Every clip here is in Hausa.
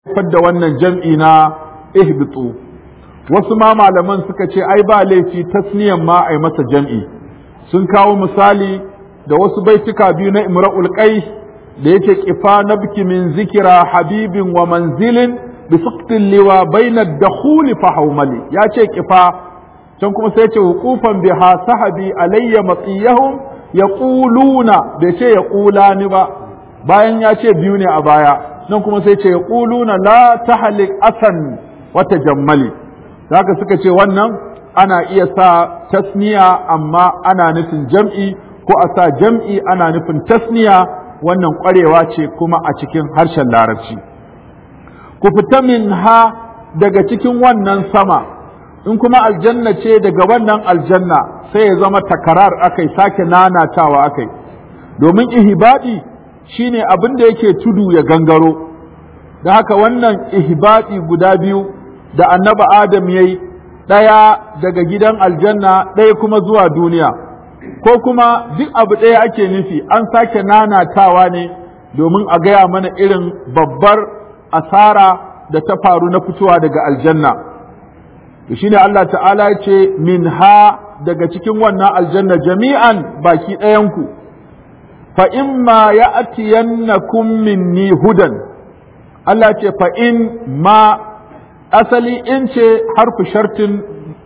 da wannan jam'i na ihbitu wasu ma malaman suka ce ai ba laifi tasniyan ma ai masa jam'i sun kawo misali da wasu baituka biyu na imra'ul qais da yake kifa nabki min zikira habibin wa manzilin bi suqtin liwa baina dakhuli fa haumali ya ce kifa can kuma sai ce wuqufan biha sahabi alayya matiyahum yaquluna bai ce yaqulani ba bayan ya ce biyu ne a baya nan kuma sai ce yaquluna la tahlik asan wa tajammali haka suka ce wannan ana iya sa tasniya amma ana nufin jam'i ko a sa jam'i ana nufin tasniya wannan ƙwarewa ce kuma a cikin harshen larabci ku fita min ha daga cikin wannan sama in kuma aljanna ce daga wannan aljanna sai ya zama takarar akai sake nanatawa akai domin ihibadi shine abin da yake tudu ya gangaro da haka wannan ihibadi guda biyu da annaba adam yayi ɗaya daga gidan aljanna ɗaya kuma zuwa duniya ko kuma duk abu ɗaya ake nufi an sake nanatawa ne domin a gaya mana irin babbar asara da ta faru na fitowa daga aljanna shi ne Allah ta'ala ya ce min ha daga cikin wannan aljanna jami'an baki ɗayanku fa in ma ya atiyannakum minni hudan Allah ce fa in ma asali in ce harfu shartin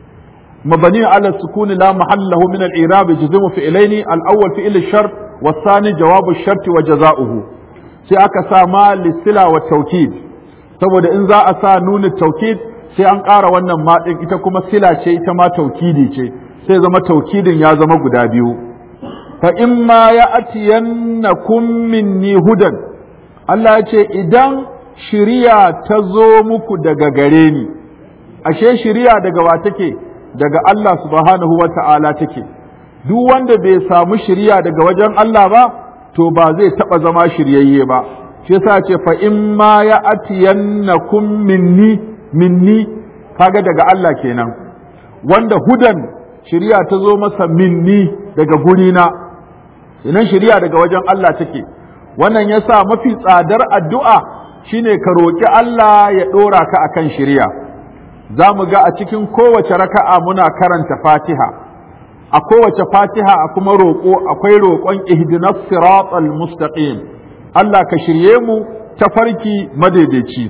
مبني على السكون لا محل له من الإعراب يجزم فعلين الأول فعل الشرط والثاني جواب الشرط وجزاؤه sai aka sa ma lissila wa taukid saboda in za a sa nuna taukid sai an ƙara wannan ma ɗin ita kuma sila ce ita ma taukidi ce sai zama taukidin ya zama guda biyu fa in ma ya atiyannakum minni hudan Allah ya ce idan shiriya ta zo muku daga gare ni ashe shiriya daga wa take daga Allah subhanahu wa ta'ala take, duk wanda bai samu shirya daga wajen Allah ba, to ba zai taɓa zama shiryayye ba, shi yasa ce fa in ma ya atiyannakum minni minni kaga daga Allah kenan, wanda hudan shirya ta zo masa minni daga gurina, inan shirya daga wajen Allah take, wannan yasa mafi tsadar addu'a shine ka roƙi Allah ya ɗora ka akan shirya. za mu ga a cikin kowace raka'a muna karanta fatiha a kowace fatiha a kuma roƙo akwai roƙon ihdinas siratal mustaqim Allah ka shirye mu ta farki madaidaici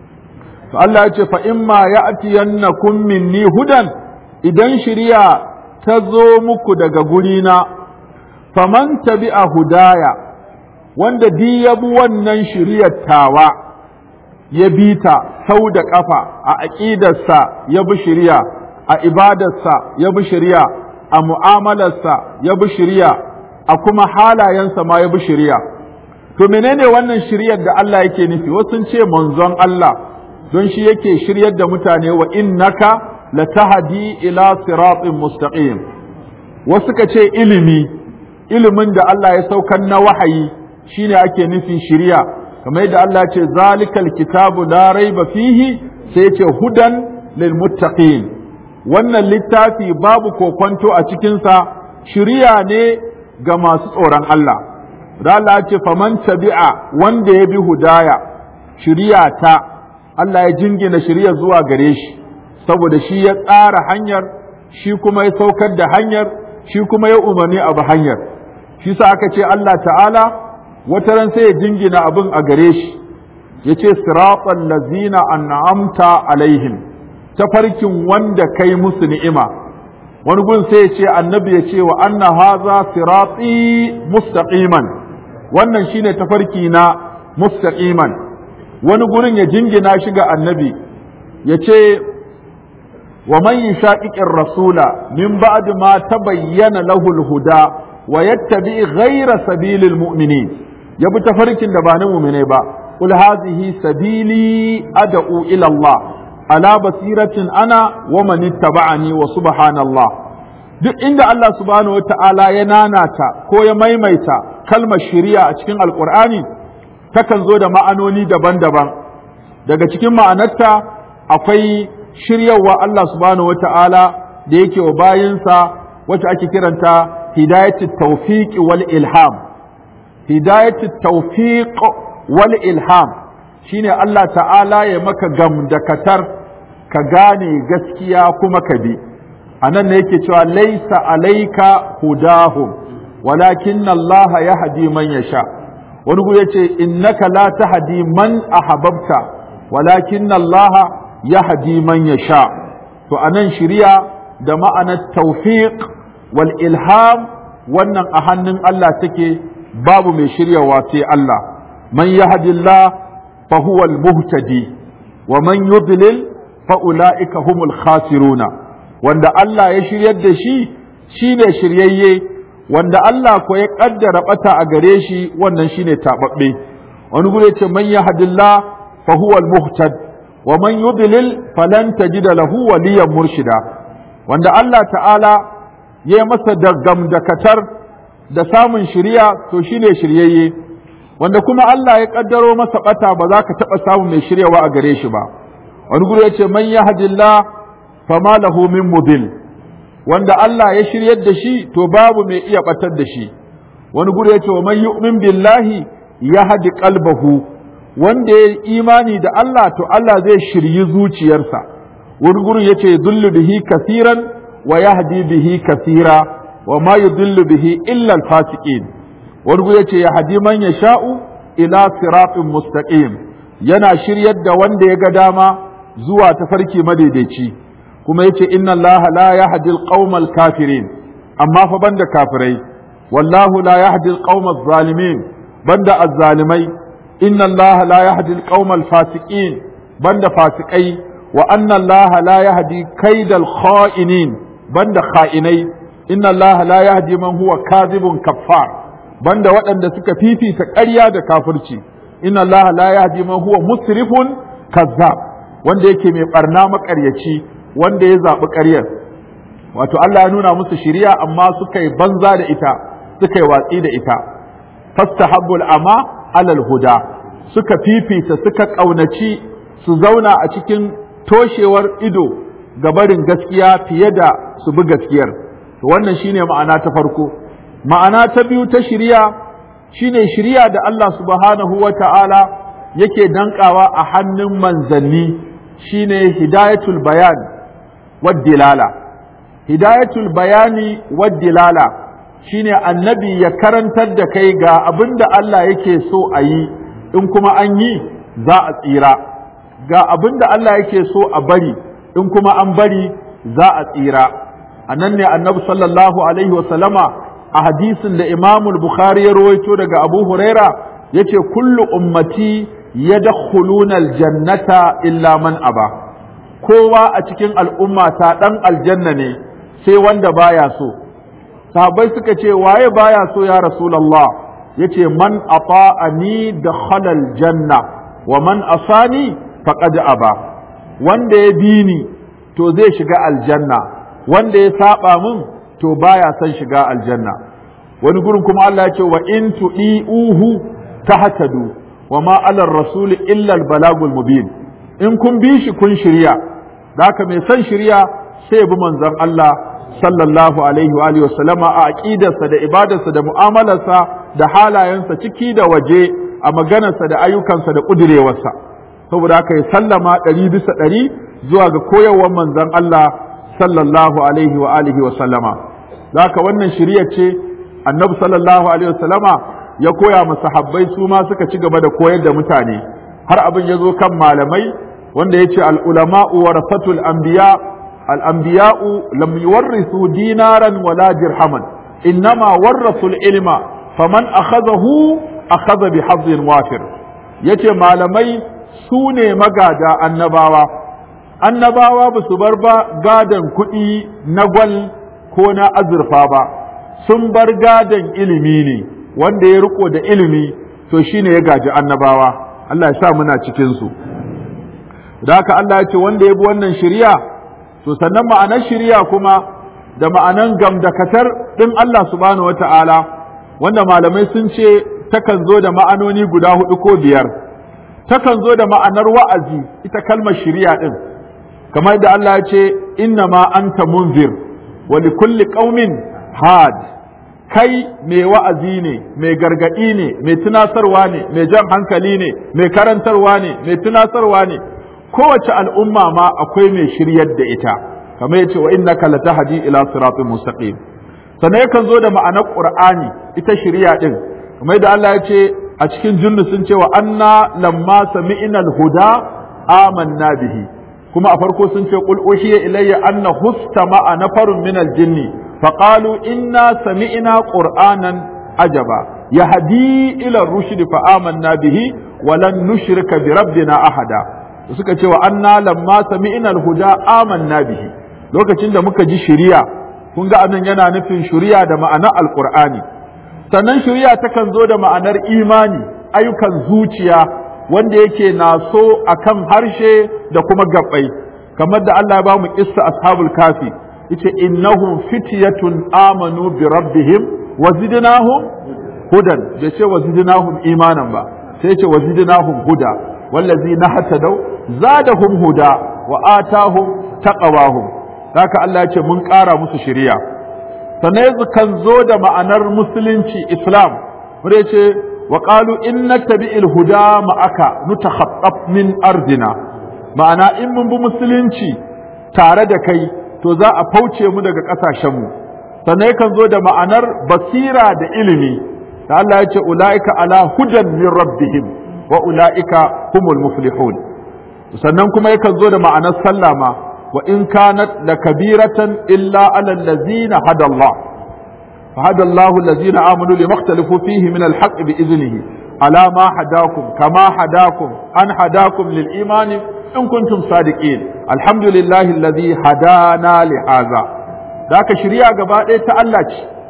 to Allah ya ce fa imma ya'tiyannakum minni hudan idan shiriya ta zo muku daga gurina faman tabi'a hudaya wanda di ya bi wannan shiriyar tawa ya bi ta sau da ƙafa a aƙidarsa ya bi shirya a ibadarsa ya bi shirya a mu'amalarsa ya bi shirya a kuma halayensa ma ya bi shirya to menene wannan shiryar da Allah yake nufi wasu ce manzon Allah don shi yake shiryar da mutane wa innaka latahdi ila siratin mustaqim wasu ka ce ilimi ilimin da Allah ya saukan na wahayi shine ake nufin shirya kamar yadda Allah ce zalikal kitabu la raiba fihi sai ce hudan lil muttaqin wannan littafi babu kokonto a cikinsa shiriya ne ga masu tsoron Allah da Allah ce faman tabi'a wanda ya bi hudaya shiriya ta Allah ya jingina shiriya zuwa gare shi saboda shi ya tsara hanyar shi kuma ya saukar da hanyar shi kuma ya umarni abu hanyar shi sa aka ce Allah ta'ala wata ran sai ya jingina abin a gare shi ya ce siratan lazina an'amta alaihim tafarkin wanda kai musu ni'ima wani gun sai ya ce annabi ya ce wa anna haza sirati mustaqiman wannan shine tafarki na mustaqiman wani gurin ya jingina shi ga annabi ya ce wa man yushaqiqir rasula min ba'd ma tabayyana lahu al-huda wa yattabi ghayra sabilil mu'minin ya bi tafarkin da ba na mumine ba qul hadhihi sabili ad'u ila Allah ala basiratin ana wa man ittaba'ani wa subhanallah duk inda Allah subhanahu wata'ala ya nanata ko ya maimaita kalmar shari'a a cikin alqur'ani takan zo da ma'anoni daban-daban daga cikin ma'anarta akwai shiryawa Allah subhanahu wata'ala da yake wa bayinsa wacce ake kiranta hidayatut tawfiq wal ilham hidayatu tawfiq wal ilham shine Allah ta'ala ya maka gamdakatar ka gane gaskiya kuma ka bi a nan ne yake cewa laisa alaika hudahum walakin Allah ya hadi man ya sha wani gu yace innaka la tahdi man ahbabta walakin Allah ya hadi man ya sha to anan shiriya da ma'anar tawfiq wal ilham wannan a hannun Allah take babu mai shiryawa sai Allah man yahdillah fa huwa al-muhtadi wa man yudlil fa ulaika humul khasiruna wanda Allah ya shiryar da shi shine shiryayye wanda Allah ko ya kaddara bata a gare shi wannan shine tababbe wani gure ce man yahdillah fa huwa al-muhtad wa man yudlil falan tajida lahu waliyan murshida wanda Allah ta'ala ya masa da gamdakatar da samun shiriya to shine shiryayye wanda kuma Allah ya kaddaro masa bata ba za ka taɓa samun mai shiryawa a gare shi ba wani guri ya ce man yahdillah fama lahu min mudil wanda Allah ya shiryar da shi to babu mai iya batar da shi wani guri ya ce wa man yu'min billahi yahdi qalbahu wanda ya imani da Allah to Allah zai shiryi zuciyarsa wani guri ya ce dullu bihi kasiran wa yahdi bihi kasira wa ma yudillu bihi illa al-fasiqin wani guri ya ce yahdi man yasha'u ila siratin mustaqim yana shiryar da wanda ya ga dama zuwa tafarki madaidaici kuma yace inna allaha la yahdi alqawma alkafirin amma fa banda kafirai wallahu la yahdi alqawma adh-dhalimin banda azzalimai inna allaha la yahdi alqawma alfasiqin banda fasikai wa anna allaha la yahdi kaidal kha'inin banda kha'inai inna allaha la yahdi man huwa kadhibun kaffar banda waɗanda suka fifita ƙarya da kafirci inna allaha la yahdi man huwa musrifun kazzab wanda yake mai barna makaryaci wanda ya zaɓi ƙaryar wato Allah ya nuna musu shiriya amma suka yi banza da ita suka yi watsi da ita fastahabbul ama alal huda suka fifita suka ƙaunaci su zauna a cikin toshewar ido ga barin gaskiya fiye da su bi gaskiyar to wannan shine ma'ana ta farko ma'ana ta biyu ta shiriya shine shiriya da Allah subhanahu wa ta'ala yake dankawa a hannun manzanni shine hidayatul bayan waddilala hidayatul bayani waddilala shine annabi ya karantar da kai ga abin da Allah yake so a yi in kuma an yi za a tsira ga abin da Allah yake so a bari in kuma an bari za a tsira a nan ne annabi sallallahu alaihi wasallama a hadisin da imamul bukhari ya rawaito daga abu huraira yace kullu ummati yadkhuluna aljannata illa man aba kowa a cikin al'umma ta dan aljanna ne sai wanda baya so sahabbai suka ce waye baya so ya rasulullah yace man ata'ani dakhala aljanna wa man asani faqad aba wanda ya bi ni to zai shiga aljanna wanda ya saba min to baya son shiga aljanna wani gurin kuma Allah ya ce wa in tu'iuhu tahtadu wa ma alar rasul illa al balagul mubin in kun bi shi kun shirya da haka mai son shirya sai ya bi manzon Allah sallallahu alaihi wa alihi wasallama a aqidarsa da ibadarsa da mu'amalarsa da halayensa ciki da waje a maganarsa da ayyukansa da kudirewarsa saboda haka ya sallama ɗari bisa ɗari zuwa ga koyarwar manzon Allah sallallahu alaihi wa alihi wa sallama haka wannan shirya ce annabi sallallahu alaihi wa sallama ya koya ma sahabbai su ma suka ci gaba da koyar da mutane har abin ya zo kan malamai wanda ya ce al'ulama'u warasatul anbiya al'anbiya'u lam yuwarrisu dinaran wala dirhaman innama warrasul ilma faman akhadahu akhadha bi hazzin wafir yace malamai su ne magada annabawa annabawa ba su bar ba gadon kuɗi na gwal ko na azurfa ba sun bar gadon ilimi ne wanda ya riko da ilimi to shine ya gaji annabawa Allah ya sa muna cikin su da haka Allah ya ce wanda ya bi wannan shiriya to sannan ma'anar shiriya kuma da ma'anan gamdakatar din Allah subhanahu wata'ala wanda malamai sun ce takan zo da ma'anoni guda hudu ko biyar takan zo da ma'anar wa'azi ita kalmar shiriya din kamar da Allah ya ce inna ma anta munzir wa li kulli qaumin had kai mai wa'azi ne mai gargaɗi ne mai tunasarwa ne mai jan hankali ne mai karantarwa ne mai tunasarwa ne kowace al'umma ma akwai mai shiryar da ita kamar yace wa innaka latahdi ila siratin mustaqim sannan yakan zo da ma'anar qur'ani ita shiriya din kamar da Allah ya ce a cikin junnu sun ce wa anna lamma sami'na al-huda amanna bihi kuma a farko sun ce qul uhiya ilayya anna hustama'a nafarun min al-jinni faqalu inna sami'na qur'anan ajaba yahdi ila ar-rushd fa amanna bihi wa lan nushrika bi rabbina ahada suka ce wa anna lamma sami'na al-huda amanna bihi lokacin da muka ji shiriya kun ga anan yana nufin shiriya da ma'anar alqur'ani sannan shiriya takan zo da ma'anar imani ayyukan zuciya wanda yake naso akan harshe da kuma gabbai kamar da Allah ya ba mu kissa ashabul kafi yace innahum fityatun amanu bi rabbihim wa zidnahum hudan bai ce wa zidnahum imanan ba sai ce wa zidnahum huda wallazi nahtadaw zadahum huda wa atahum taqawahum haka Allah ya ce mun ƙara musu shiriya sannan kan zo da ma'anar musulunci islam wanda ya ce wa qalu inna tabi'il huda ma'aka nutakhattaf min ardina ma'ana in mun bi musulunci tare da kai to za a fauce mu daga ƙasashenmu sannan yakan zo da ma'anar basira da ilimi da Allah ya ce ula'ika ala hudan min rabbihim wa ula'ika humul muflihun sannan kuma yakan zo da ma'anar sallama wa in kanat lakabiratan illa ala allazina hada Allah فهدى الله الذين آمنوا لما اختلفوا فيه من الحق بإذنه على ما هداكم كما هداكم أن هداكم للإيمان إن كنتم صادقين الحمد لله الذي هدانا لهذا ذاك شريعة قبائل تألج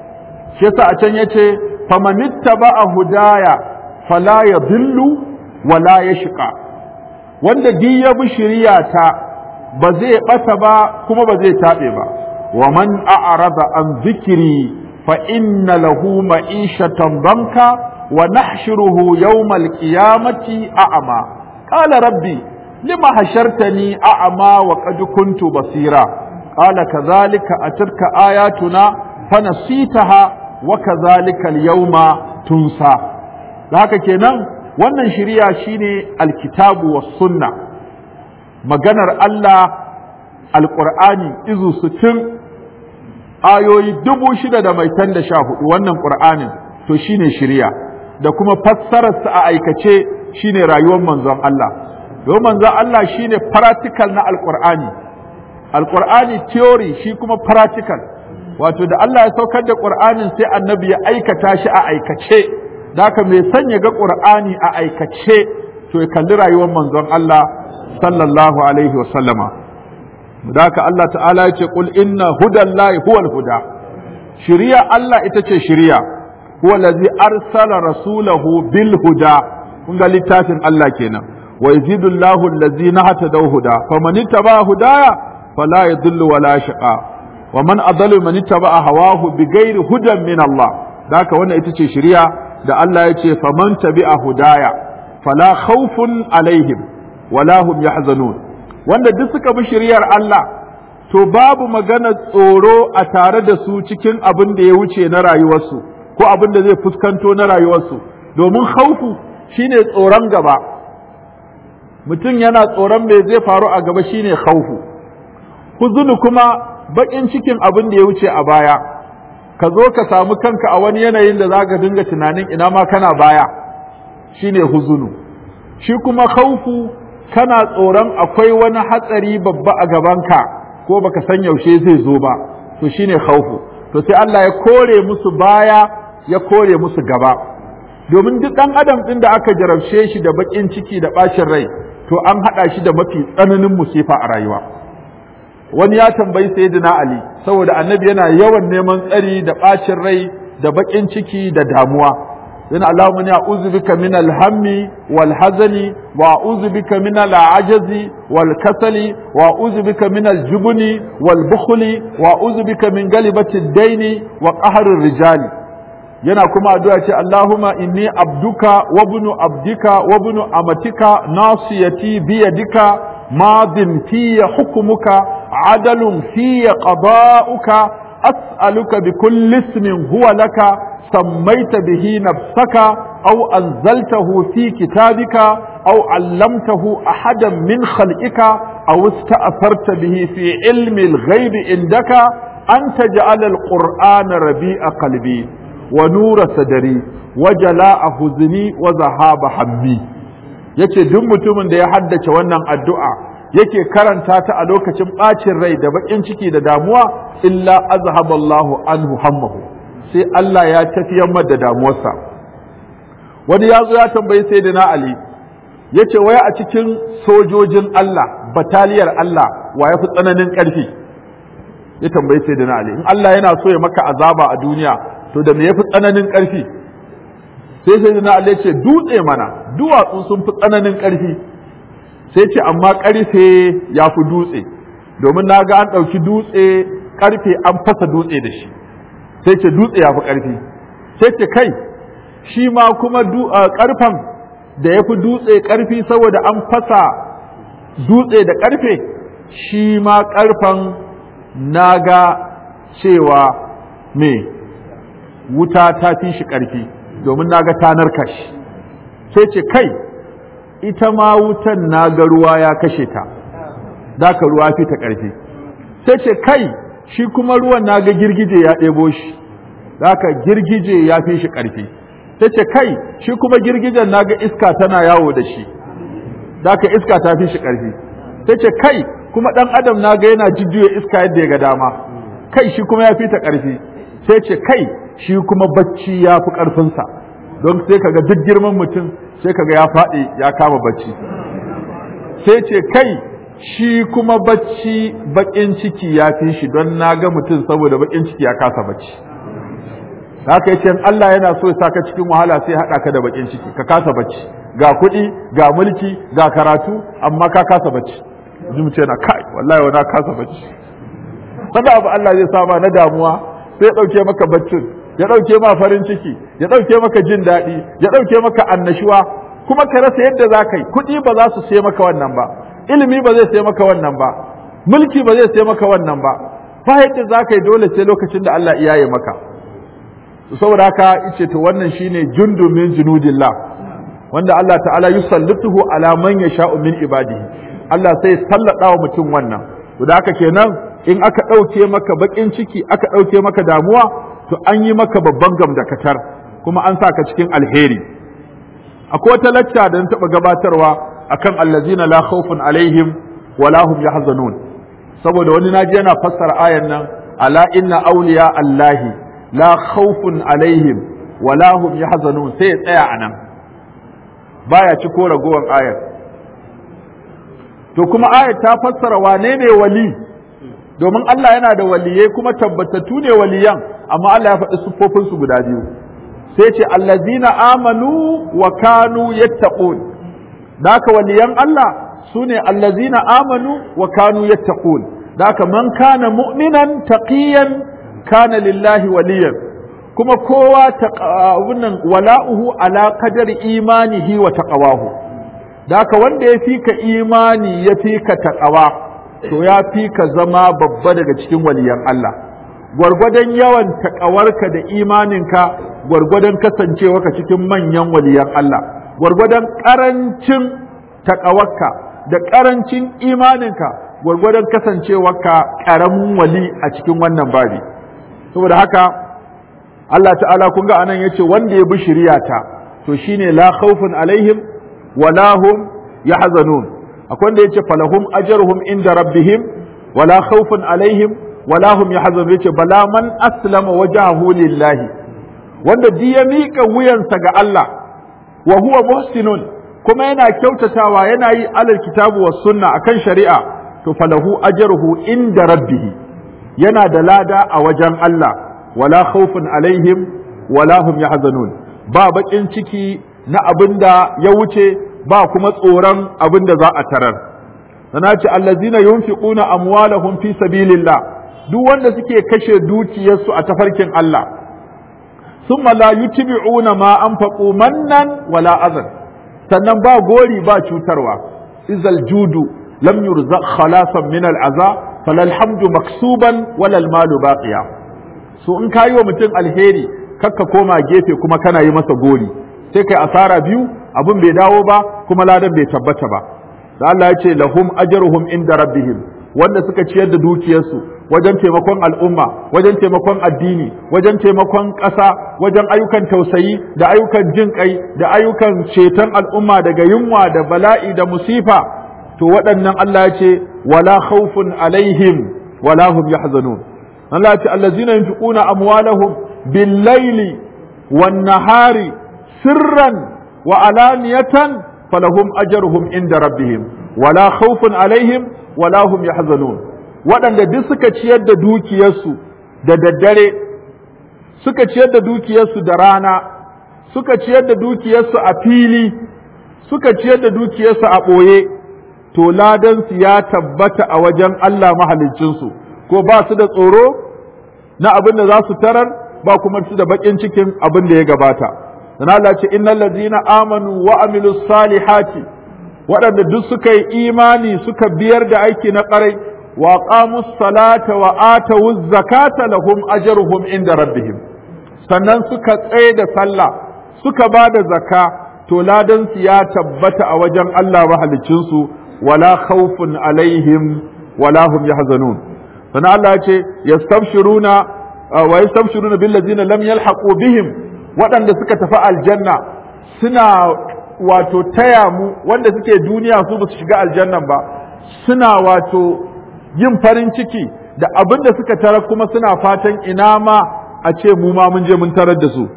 شيسا أتن يتي فمن اتبع هدايا فلا يضل ولا يشقى wanda duk ya bi shari'ata ba zai ɓata ba kuma ba zai taɓe ba wa man a'rada an zikiri fa inna lahu ma'ishatan banka wa nahshuruhu yawmal qiyamati a'ma qala rabbi lima hashartani a'ma wa qad kuntu basira qala kadhalika atarka ayatuna fanasitaha wa kadhalika al-yawma tunsa haka kenan wannan shiriya shine alkitabu was sunna maganar Allah alqur'ani izu sittin ayoyi dubu shida da mai tan da sha hudu wannan qur'anin to shine shiriya da kuma fassararsa a aikace shine rayuwar manzon Allah don manzon Allah shine practical na alqur'ani alqur'ani theory shi kuma practical wato da Allah ya saukar da qur'anin sai annabi ya aikata shi a aikace da haka mai sanya ga qur'ani a aikace to ya kalli rayuwar manzon Allah sallallahu alaihi wa sallama da haka Allah ta'ala ya ce qul inna hudallahi huwal huda shiriya Allah ita ce shiriya huwa allazi arsala rasulahu bil huda kun ga littafin Allah kenan wa yazidu Allahu allazina hatadaw huda faman ittaba hudaya fala yadhillu wala shaqa wa man adallu man ittaba hawahu bighairi hudan min Allah da haka wannan ita ce shiriya da Allah ya ce faman tabi'a hudaya fala khawfun alaihim wala hum yahzanun wanda duk suka bi shiriyar Allah to babu magana tsoro a tare da su cikin abin da ya wuce na rayuwarsu ko abin da zai fuskanto na rayuwarsu domin haufu shine tsoron gaba mutum yana tsoron me zai faru a gaba shine haufu huzunu kuma bakin cikin abin da ya wuce a baya ka zo ka samu kanka a wani yanayin da zaka dinga tunanin ina ma kana baya shine huzunu shi kuma haufu kana tsoron akwai wani hatsari babba a gabanka ko baka san yaushe zai zo ba to shine khaufu to sai Allah ya kore musu baya ya kore musu gaba domin duk dan adam din da aka jarabce shi da bakin ciki da bacin rai to an hada shi da mafi tsananin musifa a rayuwa wani ya tambayi sayyidina ali saboda annabi yana yawan neman tsari da bacin rai da bakin ciki da damuwa yana Allahumma ni a'udhu bika min al-hammi wal hazani wa a'udhu bika min al-ajazi wal kasali wa a'udhu bika min al-jubni wal bukhli wa a'udhu bika min galibati ad-daini wa qahri ar-rijali yana kuma addu'a ce Allahumma inni abduka wa ibnu abdika wa ibnu amatika nasiyati bi yadika madin fi hukmuka adalun fi qada'uka as'aluka bi kulli ismin huwa laka sammaita bihi nafsaka aw anzaltahu fi kitabika aw 'allamtahu ahadan min khalqika aw ista'tharta bihi fi ilmi al-ghaibi indaka an taj'ala al-qur'ana rabi'a qalbi wa nura sadri wa jala'a huzni wa zahaba hammi yace duk mutumin da ya haddace wannan addu'a yake karanta ta a lokacin ɓacin rai da baƙin ciki da damuwa illa azhaballahu anhu hammahu sai Allah ya tafiyar da damuwarsa wani ya zo ya tambayi sayyidina Ali yace waya a cikin sojojin Allah bataliyar Allah wa ya fi tsananin ƙarfi ya tambayi sayyidina Ali in Allah yana so ya maka azaba a duniya to da me yafi tsananin ƙarfi sai sayyidina Ali ya ce dutse mana duwatsu sun fi tsananin ƙarfi sai ce amma ƙarfe ya fi dutse domin na ga an ɗauki dutse ƙarfe an fasa dutse da shi sai ce dutse ya fi ƙarfi sai ce kai shi ma kuma ƙarfen da ya fi dutse ƙarfi saboda an fasa dutse da ƙarfe shi ma ƙarfen na ga cewa me wuta ta fi shi ƙarfi domin na ga tanar kashi sai ce kai ita ma wutan na ga ruwa ya kashe ta daka ruwa fi ta ƙarfi sai ce kai shi kuma ruwan na ga girgije ya ɗebo shi daka girgije ya fi shi ƙarfi sai ce kai shi kuma girgijen na ga iska tana yawo da shi daka iska ta fi shi ƙarfi sai ce kai kuma ɗan adam na ga yana jujjuya iska yadda ya ga dama kai shi kuma ya fi ta ƙarfi sai ce kai shi kuma bacci ya fi ƙarfinsa don sai kaga duk girman mutum sai kaga ya faɗi ya kama bacci sai ce kai shi kuma bacci baƙin ciki ya fi shi don na ga mutum saboda baƙin ciki ya kasa bacci haka yace in Allah yana so ya saka cikin wahala sai haɗa ka da baƙin ciki ka kasa bacci ga kuɗi ga mulki ga karatu amma ka kasa bacci ji mu ce na kai wallahi na kasa bacci wanda abu Allah zai saba na damuwa sai ya ɗauke maka baccin ya ɗauke ma farin ciki ya ɗauke maka jin daɗi ya ɗauke maka annashuwa kuma ka rasa yadda za ka yi kuɗi ba za su sai maka wannan ba ilimi ba zai sai maka wannan ba mulki ba zai sai maka wannan ba ba yadda za ka yi dole sai lokacin da Allah iya yi maka saboda haka ice to wannan shine jundun min junudillah wanda Allah ta'ala yusallituhu ala man yasha'u min ibadihi Allah sai sallada wa mutum wannan to da haka kenan in aka ɗauke maka baƙin ciki aka ɗauke maka damuwa to an yi maka babban gamdakatar kuma an sa ka cikin alheri akwai wata lacca da na taɓa gabatarwa akan allazina la khawfun alaihim wa la hum yahzanun saboda wani naji yana fassara ayan nan ala inna awliya allahi la khawfun alaihim wa la hum yahzanun sai ya tsaya anan baya ci ko ragowar ayar to kuma ayar ta fassara wane ne wali domin Allah yana da waliyai kuma tabbatattu ne waliyan amma Allah ya faɗi siffofinsu guda biyu sai ce allazina amanu wa kanu yattaqun daka waliyan Allah sune allazina amanu wa kanu yattaqun daka man kana mu'minan taqiyan kana lillahi waliyan kuma kowa wannan wala'uhu ala qadari imanihi wa taqawahu daka wanda ya fika imani ya fika taqawa to ya fi ka zama babba daga cikin waliyan Allah gwargwadon yawan taƙawarka da imaninka gwargwadon kasancewarka cikin manyan waliyan Allah gwargwadon ƙarancin taƙawarka da ƙarancin imaninka gwargwadon kasancewarka ƙaramin wali a cikin wannan babi saboda haka Allah ta'ala kun ga anan yace wanda ya bi shiriyata to shine la khawfun alaihim wala hum yahzanun akwai wanda yace falahum ajruhum inda rabbihim wala khawfun alaihim wala hum yahzanun yace bala man aslama wajhahu lillahi wanda duk ya mika wuyansa ga Allah wa huwa muhsinun kuma yana kyautatawa yana yi alal kitabu was sunna akan shari'a to falahu ajruhu inda rabbih yana da lada a wajen Allah wala khawfun alaihim wala hum yahzanun ba bakin ciki na abinda ya wuce ba kuma tsoron abin da za a tarar sana ce allazina yunfiquna amwalahum fi sabilillah duk wanda suke kashe dukiyarsu a tafarkin Allah summa la yutbi'una ma anfaqu mannan wala azan sannan ba gori ba cutarwa izal judu lam yurzaq khalasan min al'aza falal hamdu maksuban wala al malu baqiya so in ka yi wa mutum alheri kakka koma gefe kuma kana yi masa gori sai kai asara biyu abin bai dawo ba kuma ladan bai tabbata ba da Allah ya ce lahum ajruhum inda rabbihim wanda suka ciyar da dukiyarsu wajen taimakon al'umma wajen taimakon addini wajen taimakon ƙasa wajen ayyukan tausayi da ayyukan jin kai da ayyukan ceton al'umma daga yunwa da bala'i da musifa to waɗannan Allah ya ce wala khawfun alaihim wala hum yahzanun Allah ya ce allazina yunfiquna amwalahum bil laili wan nahari sirran wa alaniyatan falahum ajruhum inda rabbihim wala khawfun alaihim wala hum yahzanun waɗanda duk suka ciyar da dukiyarsu da daddare suka ciyar da dukiyarsu da rana suka ciyar da dukiyarsu a fili suka ciyar da dukiyarsu a ɓoye to ladansu ya tabbata a wajen Allah mahaliccinsu ko ba su da tsoro na abin da za su tarar ba kuma su da baƙin cikin abin da ya gabata dan Allah ce innal ladzina amanu wa amilus salihati waɗanda duk suka yi imani suka biyar da aiki na ƙarai wa qamus salata wa atawuz zakata lahum ajruhum inda rabbihim sannan suka tsaye da sallah suka ba da zakka to ladan su ya tabbata a wajen Allah mahalicin su wala khawfun alaihim wala hum yahzanun sannan Allah ya ce yastabshiruna wa yastabshiruna bil ladzina lam yalhaqu bihim waɗanda suka tafi aljanna suna wato taya mu wanda suke duniya su ba su shiga aljannan ba suna wato yin farin ciki da abin da suka tara kuma suna fatan ina ma a ce mu ma mun je mun tarar da su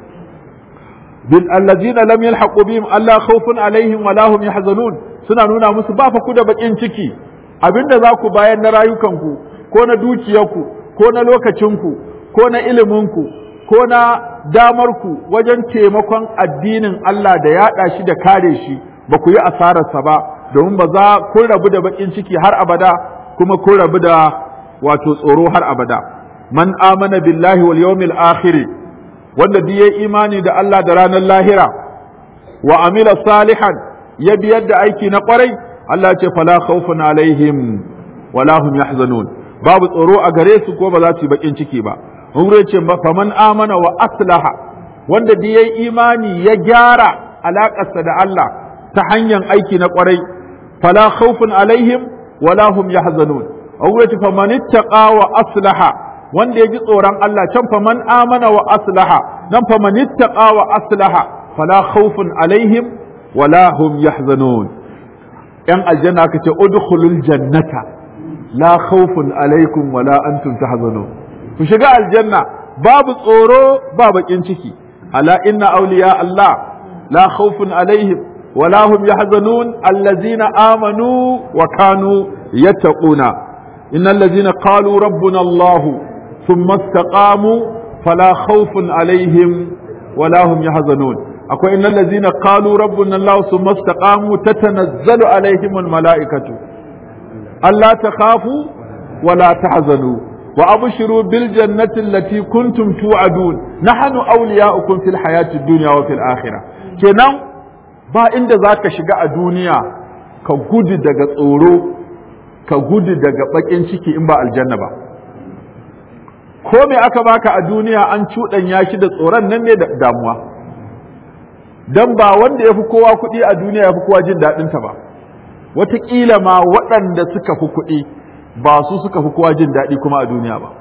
bil allazina lam yalhaqu bihim alla khawfun alaihim wa lahum yahzanun suna nuna musu ba fa ku da bakin ciki abinda za ku bayar na rayukanku ko na dukiyarku ko na lokacinku ko na iliminku ko na damarku wajen taimakon addinin Allah da yaɗa shi da kare shi ba ku yi asararsa ba domin ba za kun rabu da bakin ciki har abada kuma kun rabu da wato tsoro har abada man amana billahi wal yawmil akhir wanda duk yayi imani da Allah da ranar lahira wa amila salihan ya biyar da aiki na kwarai Allah ce fala khawfun alaihim wala hum yahzanun babu tsoro a gare su ko ba za su yi bakin ciki ba Umre ce faman amana wa aslaha wanda da yayi imani ya gyara alaƙarsa da Allah ta hanyar aiki na ƙwarai fala khawfun alaihim wala hum yahzanun Umre ce faman ittaqa wa aslaha wanda ya ji tsoron Allah can faman amana wa aslaha nan faman ittaqa wa aslaha fala khawfun alaihim wala hum yahzanun yan aljanna aka ce udkhulul jannata la khawfun alaikum wala antum tahzanun ku shiga aljanna babu tsoro ba bakin ciki ala inna awliya Allah la khawfun alaihim wala hum yahzanun allazina amanu wa kanu yattaquna innal ladzina qalu rabbuna Allah thumma istaqamu fala khawfun alaihim wala hum yahzanun akwai innal ladzina qalu rabbuna Allah thumma istaqamu tatanazzalu alaihim al malaikatu alla takhafu wala tahzanu وأبشروا بالجنة التي كنتم توعدون نحن أولياؤكم في الحياة الدنيا وفي الآخرة kenan ba inda za ka shiga a duniya ka gudu daga tsoro ka gudu daga bakin ciki in ba aljanna ba ko me aka baka a duniya an cuɗanya shi da tsoron nan ne da damuwa dan ba wanda ya fi kowa kuɗi a duniya ya fi kowa jin daɗinta ba wataƙila ma waɗanda suka fi kuɗi ba su suka fi kowa jin daɗi kuma a duniya ba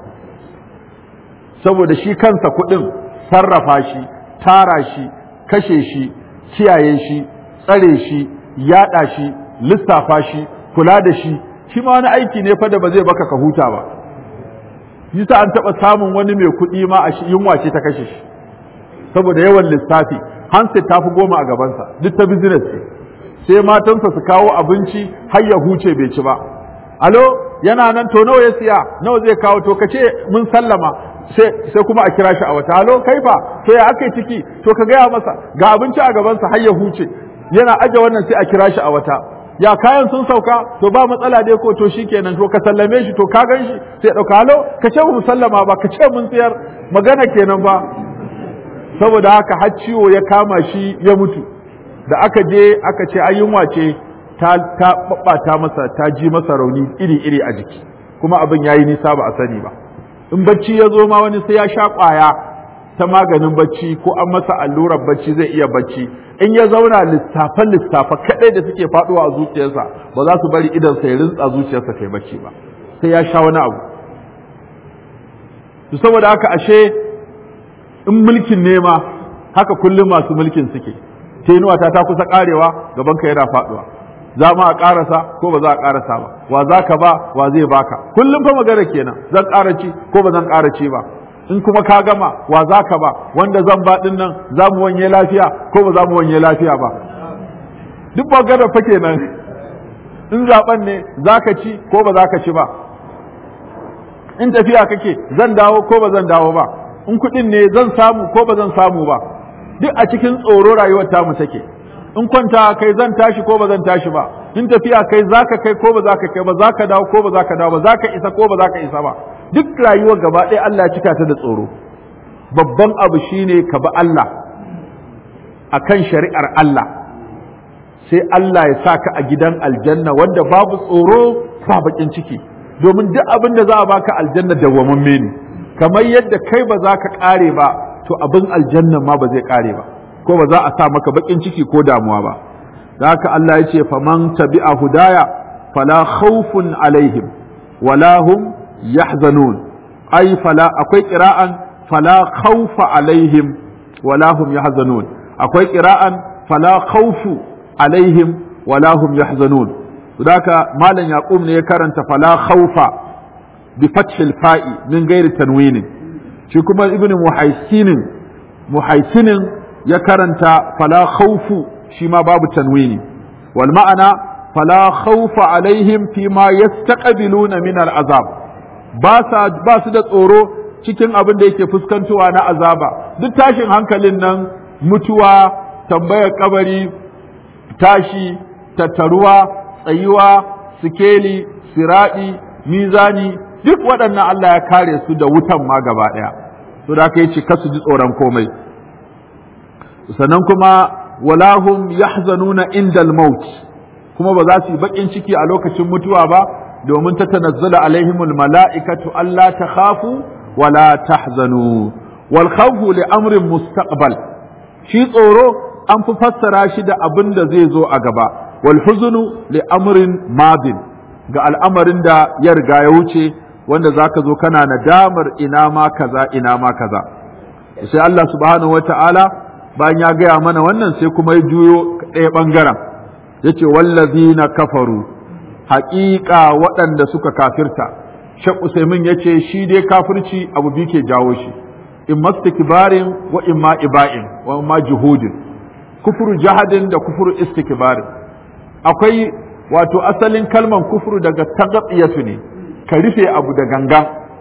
saboda shi kansa kuɗin sarrafa shi tara shi kashe shi kiyaye shi tsare shi yaɗa shi lissafa shi kula da shi shi ma wani aiki ne fa da ba zai baka ka huta ba yasa an taɓa samun wani mai kuɗi ma a yunwa ce ta kashe shi saboda yawan lissafi hanset ta fi goma a gabansa duk ta business sai matansa su kawo abinci har ya huce bai ci ba alo yana nan to nawa ya siya nawa zai kawo to kace mun sallama sai sai kuma a kira shi a wata alo kai fa to ya aka ciki to ka gaya masa ga abinci a gabansa har ya huce yana aje wannan sai a kira shi a wata ya kayan sun sauka to ba matsala dai ko to shikenan to ka sallame shi to ka gan shi sai dauka alo ka ce mu sallama ba ka ce mun tsayar magana kenan ba saboda haka har ciwo ya kama shi ya mutu da aka je aka ce ayyunwa ce ta ta babbata masa ta ji masa rauni iri-iri a jiki kuma abin yayi nisa ba a sani ba in bacci ya zo ma wani sai ya sha ƙwaya ta maganin bacci ko an masa allurar bacci zai iya bacci in ya zauna lissafan lissafa kaɗai da suke faɗuwa a zuciyarsa ba za su bari idan sai rintsa zuciyarsa kai bacci ba sai ya sha wani abu to saboda haka ashe in mulkin nema haka kullum masu mulkin suke tenuwa ta ta kusa karewa gaban ka yana faɗuwa za ma a ƙarasa ko ba za a ƙarasa ba wa za ka ba wa zai baka kullum fa magana kenan zan ƙara ci ko ba zan ƙara ci ba in kuma ka gama wa za ka ba wanda zan ba ɗin nan za mu wanye lafiya ko ba za mu wanye lafiya ba duk magana fa kenan in zaɓen ne za ka ci ko ba za ka ci ba in tafiya kake zan dawo ko ba zan dawo ba in kuɗin ne zan samu ko ba zan samu ba duk a cikin tsoro rayuwar tamu take in kwanta kai zan tashi ko ba zan tashi ba in tafiya kai zaka kai ko ba zaka kai ba zaka dawo ko ba zaka dawo ba zaka isa ko ba zaka isa ba duk rayuwar gaba ɗaya Allah ya cika ta da tsoro babban abu shine ka bi Allah akan shari'ar Allah sai Allah ya saka a gidan aljanna wanda babu tsoro ba bakin ciki domin duk abin da za a baka aljanna dawwamamme ne kamar yadda kai ba za ka kare ba to abin aljanna ma ba zai kare ba ko ba za a sa maka bakin ciki ko damuwa ba da haka Allah ya ce faman tabi'a hudaya fala khawfun alaihim wala hum yahzanun ai fala akwai qira'an fala khawfa alaihim wala hum yahzanun akwai qira'an fala khawfu alaihim wala hum yahzanun haka malam yaqub ne ya karanta fala khawfa bi fathil fa'i min ghairi tanwinin shi kuma ibnu muhaisinin muhaisinin ya karanta fala khawfu shi ma babu tanwini wal ma'ana fala khawfa alaihim fi ma yastaqbiluna min al azab ba sa ba su da tsoro cikin abin da yake fuskantowa na azaba duk tashin hankalin nan mutuwa tambayar kabari tashi tattaruwa tsayuwa sikeli siradi mizani duk waɗannan Allah ya kare su da wutan ma gaba ɗaya to da aka yi ce kasu ji tsoron komai sannan kuma walahum yahzanuna indal maut kuma ba za su yi baƙin ciki a lokacin mutuwa ba domin ta tanazzala alaihimul mala'ikatu Allah ta khafu wala tahzanu wal khawfu li amrin mustaqbal shi tsoro an fi fassara shi da abin da zai zo a gaba wal huzunu li amrin madin ga al'amarin da ya riga ya wuce wanda zaka zo kana nadamar ina ma kaza ina ma kaza sai Allah subhanahu wata'ala bayan ya gaya mana wannan sai kuma ya juyo ɗaya ɓangaren ya ce wallazina kafaru haƙiƙa waɗanda suka kafirta shek usaimin ya ce shi dai kafirci abu biyu ke jawo shi in mastikbarin wa in ma iba'in wa ma juhudin kufuru jahadin da kufuru istikbarin akwai wato asalin kalman kufuru daga tagatsiyatu ne ka rufe abu da gangan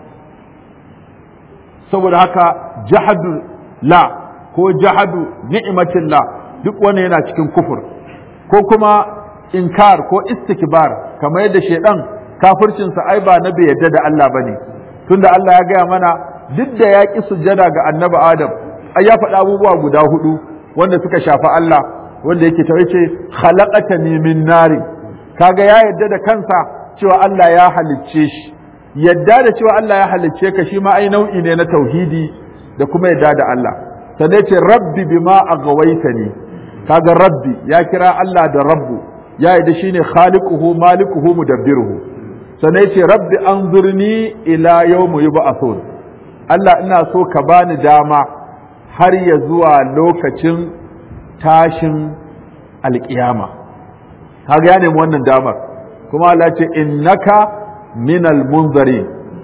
saboda haka jahadu la ko jahadu ni'matillah duk wani yana cikin kufur ko kuma inkar ko istikbar kamar yadda shedan kafircinsa ai ba na bai yadda da Allah bane tunda Allah ya gaya mana duk da ya ƙi sujjada ga annabi Adam ai ya faɗi abubuwa guda hudu wanda suka shafi Allah wanda yake ta yace khalaqatani min nari kaga ya yadda da kansa cewa Allah ya halicce shi yadda da cewa Allah ya halicce ka shi ma ai nau'i ne na tauhidi da kuma yadda da Allah sannan ce rabbi bima agawaitani kaga rabbi ya kira Allah da rabbu ya yadda shine khaliquhu malikuhu mudabbiruhu sannan ce rabbi anzurni ila yawmi yub'athun Allah ina so ka bani dama har ya zuwa lokacin tashin alƙiyama kaga ya nemi wannan damar kuma Allah ce innaka minal munzarin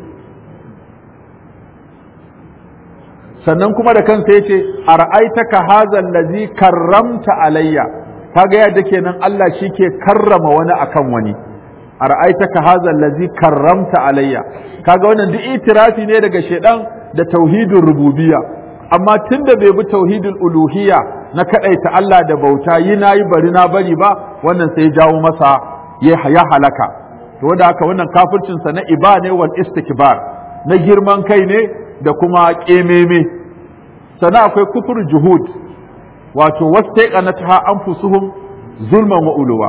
sannan kuma da kansa yace ara'aitaka hazal ladzi karramta alayya kaga yadda kenan Allah shike karrama wani akan wani ara'aitaka hazal ladzi karramta alayya kaga wannan duk itirafi ne daga shedan da tauhidin rububiyya amma tunda bai bi tauhidul uluhiyya na kadaita Allah da bauta yi nayi bari na bari ba wannan sai jawo masa ya halaka to wanda haka wannan kafircin sa na iba ne wal istikbar na girman kai ne da kuma kememe sana akwai kufur juhud wato wastaqanatha anfusuhum zulman wa uluwa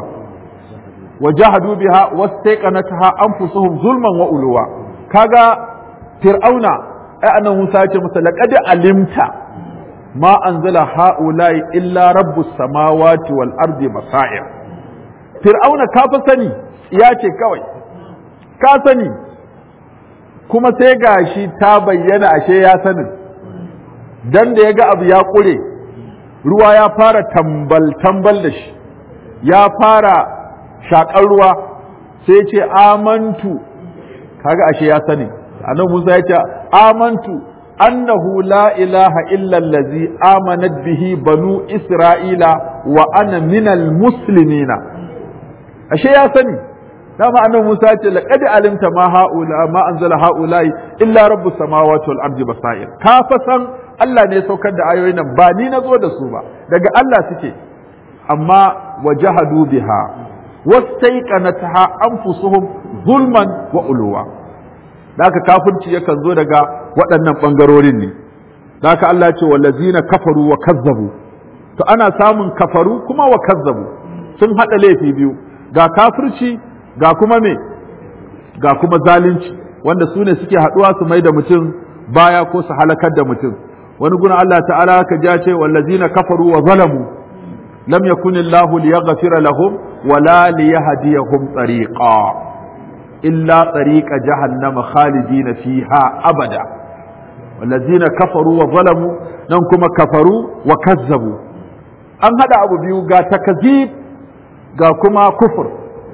wajahadu biha wastaqanatha anfusuhum zulman wa uluwa kaga fir'auna ai annabi Musa ya ce masa laqad alimta ma anzala haula'i illa rabbus samawati wal ardi basair fir'auna ka fa sani ya ce kawai ka sani kuma sai gashi ta bayyana ashe ya sanin dan da ya ga abu ya ƙure ruwa ya fara tambal tambal da shi ya fara shaƙar ruwa sai ce amantu kaga ashe ya sani annabi Musa ya ce amantu annahu la ilaha illa allazi amanat bihi banu isra'ila wa ana minal muslimina ashe ya sani dama annabi Musa ya ce laqad alimta ma haula ma anzala haula illa rabbus samawati wal ardi basair ka fa san Allah ne ya saukar da ayoyin nan ba ni nazo da su ba daga Allah suke amma wajahadu biha wastaiqanatha anfusuhum zulman wa uluwa da haka kafirci yakan zo daga waɗannan ɓangarorin ne da haka Allah ce wallazina kafaru wa kazzabu to ana samun kafaru kuma wa kazzabu sun haɗa laifi biyu ga kafirci ga kuma me ga kuma zalunci wanda su ne suke haɗuwa su mai da mutum baya ko su halakar da mutum wani guna Allah ta'ala ka ja ce wallazina kafaru wa zalamu lam yakun Allah liyaghfira lahum wala liyahdiyahum tariqa illa tariqa jahannama khalidina fiha abada wallazina kafaru wa zalamu nan kuma kafaru wa kazzabu an hada abu biyu ga takazib ga kuma kufur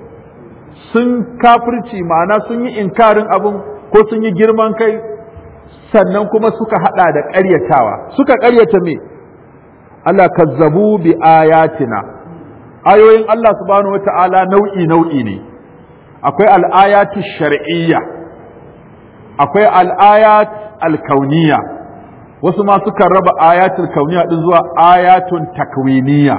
sun kafirci ma'ana sun yi inkarin abun ko sun yi girman kai sannan kuma suka hada da ƙaryatawa suka ƙaryata me Allah kazzabu bi ayatina ayoyin Allah subhanahu wata'ala nau'i nau'i ne akwai al'ayatu shar'iyya akwai al'ayat alkauniya wasu ma suka raba ayatul kauniya din zuwa ayatun takwiniya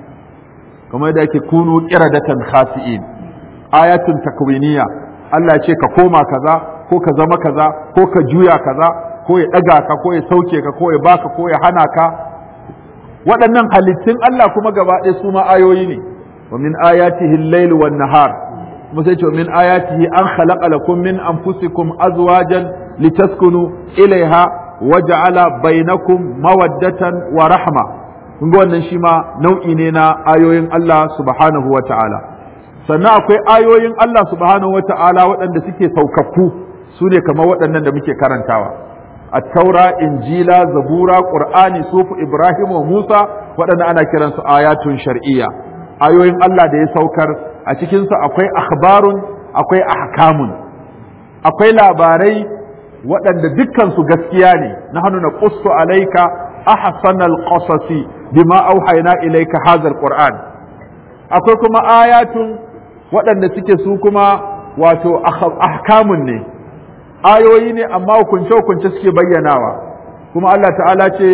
kamar da yake kunu qiradatan khasi'in ayatun takwiniya Allah ya ce ka koma kaza ko ka zama kaza ko ka juya kaza ko ya daga ka ko ya sauke ka ko ya baka ko ya hana ka waɗannan halittun Allah kuma gaba ɗaya su ma ayoyi ne wa min ayatihi al-layl wan nahar kuma sai ce wa min ayatihi an khalaqa lakum min anfusikum azwajan litaskunu ilaiha waja'ala bainakum mawaddatan wa rahma kun ga wannan shi ma nau'i ne na ayoyin Allah subhanahu wa ta'ala sannan akwai ayoyin Allah subhanahu wa ta'ala waɗanda suke saukakku su ne kamar waɗannan da muke karantawa التوراة إنجيلا زبورا قرآن سوف إبراهيم وموسى وأنا أنا كرنس آيات شرعية آيوين الله دي سوكر أتكنس أقوي أخبار أقوي أحكام أقوي لاباري وأن دكان سجسكياني نحن نقص عليك أحسن القصص بما أوحينا إليك هذا القرآن أقوي كما آيات وأن سكسوكما واتو أحكام ne ayoyi ne amma hukunce-hukunce suke bayyanawa kuma Allah ta'ala ce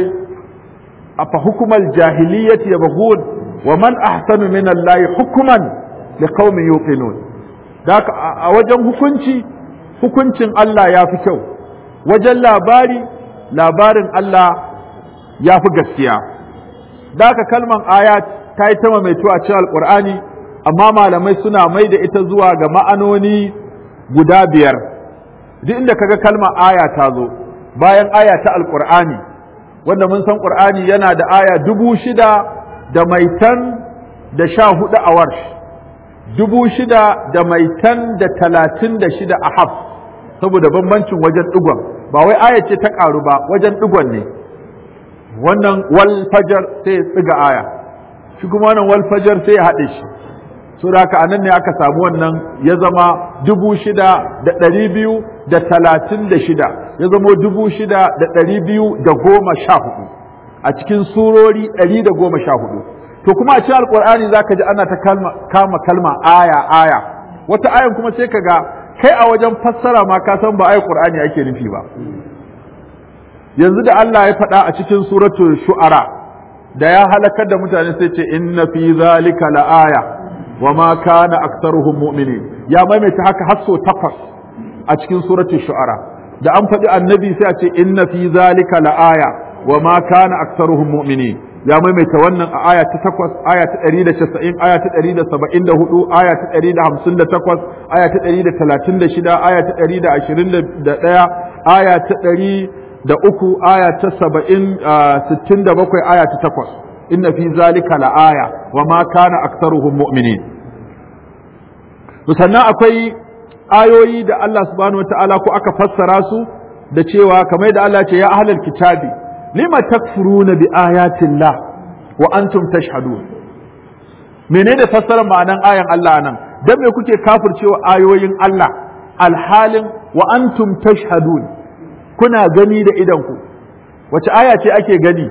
a fa hukumar jahiliyyati ya bagun wa man ahsanu min Allah hukuman li qaumin yuqinun da a wajen hukunci hukuncin Allah ya fi kyau wajen labari labarin Allah ya fi gaskiya da kalman ayat ta yi ta maimaito a cikin alqur'ani amma malamai suna mai da ita zuwa ga ma'anoni guda biyar duk inda kaga kalmar aya ta zo bayan aya ta alqur'ani wanda mun san qur'ani yana da aya dubu shida da maitan da sha hudu a warsh dubu shida da maitan da talatin da shida a haf saboda bambancin wajen digon ba wai aya ce ta karu ba wajen digon ne wannan wal fajar sai ya tsiga aya shi kuma wannan wal fajar sai ya haɗe shi so da haka anan ne aka samu wannan ya zama dubu shida da ɗari biyu da talatin da shida ya zama dubu shida da ɗari biyu da goma sha hudu a cikin surori ɗari da goma sha hudu to kuma a cikin alƙur'ani za ka ji ana ta kama kalma aya aya wata ayan kuma sai ka ga kai a wajen fassara ma ka san ba ayi ƙur'ani ake nufi ba yanzu da Allah ya faɗa a cikin suratul shu'ara da ya halakar da mutane sai ce inna fi zalika la aya وما كان أكثرهم مؤمنين يا ميمة هكا حسو تقص أتكين سورة الشعراء da an faɗi annabi sai a ce inna fi zalika la aya wa ma kana aktsaruhum mu'minin ya maimaita wannan a aya ta 8 aya ta 190 aya ta 174 aya ta 158 aya ta 136 aya ta 121 aya ta ɗari da uku aya ta saba'in sittin da bakwai aya ta takwas inna fi zalika la aya wa ma kana aktsaruhum mu'minin sannan akwai ayoyi da Allah subhanahu wata'ala ko aka fassara su da cewa kamar da Allah ce ya ahlal kitabi lima takfuruna bi ayatillah wa antum tashhadun menene fassarar ma'anan ayan Allah nan dan me kuke kafircewa ayoyin Allah alhalin wa antum tashhadun kuna gani da idanku wace aya ce ake gani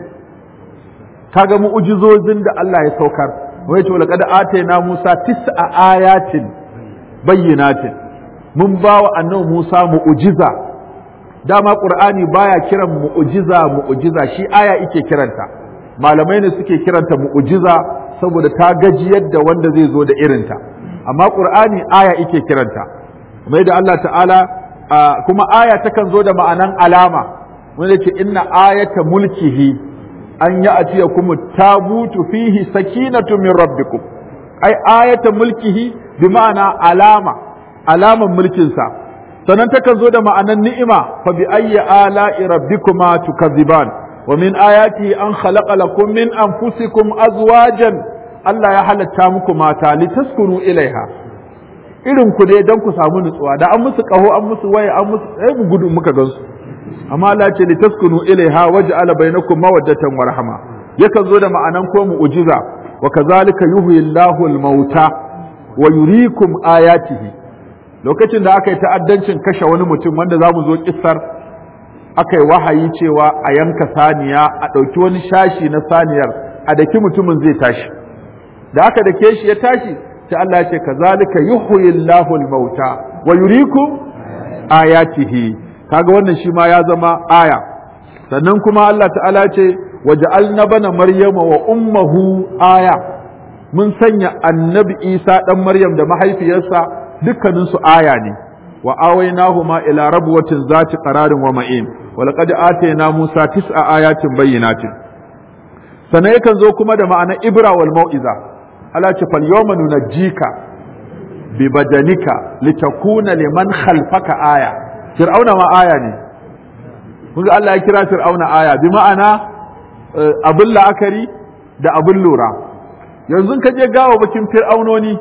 kaga mu'ujizozin da Allah ya saukar wai to laqad atayna Musa tis'a ayatin bayyinatin mun bawa annabi Musa mu'ujiza dama Qur'ani baya kiran mu'ujiza mu'ujiza shi aya yake kiranta malamai ne suke kiranta mu'ujiza saboda ta gajiyar da wanda zai zo da irinta amma Qur'ani aya yake kiranta mai da Allah ta'ala kuma aya takan zo da ma'anan alama wanda ce inna ayata mulkihi an ya atiya kuma tabutu fihi sakinatu min rabbikum ai ayata mulkihi bi ma'ana alama alaman mulkinsa sannan takan zo da ma'anan ni'ima fa bi ayyi ala'i rabbikuma tukazziban wa min ayati an khalaqa lakum min anfusikum azwajan Allah ya halatta muku mata litaskunu ilaiha irin ku ne dan ku samu nutsuwa da an musu kaho an musu waye an musu sai mu gudu muka gansu amma Allah ce li taskunu ilaiha waj'ala bainakum mawaddatan wa rahma yakan zo da ma'anan ko mu'jiza wa kazalika yuhyi Allahu al-mauta wa yuriikum ayatihi lokacin da aka yi ta'addancin kashe wani mutum wanda zamu zo kissar aka yi wahayi cewa a yanka saniya a ɗauki wani shashi na saniyar a daki mutumin zai tashi da aka dake shi ya tashi sai Allah ya ce kazalika yuhyi Allahu al-mauta wa yuriikum ayatihi kaga wannan shi ma ya zama aya sannan kuma Allah ta'ala ce waja'alna bana maryama wa ummuhu aya mun sanya annabi Isa dan Maryam da mahaifiyarsa dukkanin su aya ne wa awaynahuma ila rabwatin zati qararin wa ma'in wa laqad atayna Musa tis'a ayatin bayyinatin sannan yakan zo kuma da ma'ana ibra wal mau'iza Allah ce fal yawma nunajjika bi badanika litakuna liman khalfaka aya fir'auna ma aya ne kun Allah ya kira fir'auna aya bi ma'ana abin la'akari da abin lura yanzu ka je gawa bakin fir'aunoni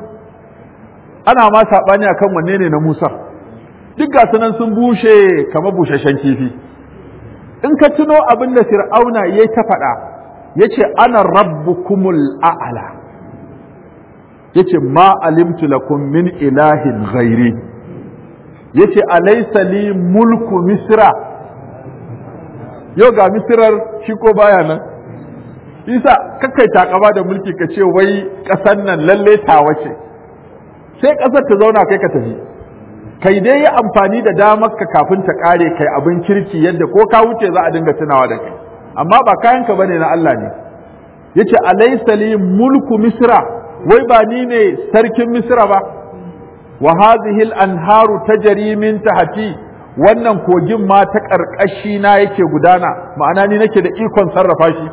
ana ma saɓani akan wanne ne na musa duk ga sunan sun bushe kamar busasshen kifi in ka tuno abin da fir'auna ya ta faɗa ya ce ana rabbukumul a'ala ya ce ma alimtu lakum min ilahin ghairi yace alaysa li mulku misra yau ga misrar shi ko baya nan isa kakkai takama da mulki ka ce wai ƙasar nan lalle tawa ce sai ƙasar ta zauna kai ka tafi kai dai yi amfani da damar ka kafin ta ƙare kai abin kirki yadda ko ka wuce za a dinga tunawa da kai amma ba kayan ka bane na Allah ne yace alaysa li mulku misra wai ba ni ne sarkin misra ba wa hadhihi al-anharu tajri min tahti wannan kogin ma ta karkashi na yake gudana ma'ana ni nake da ikon sarrafa shi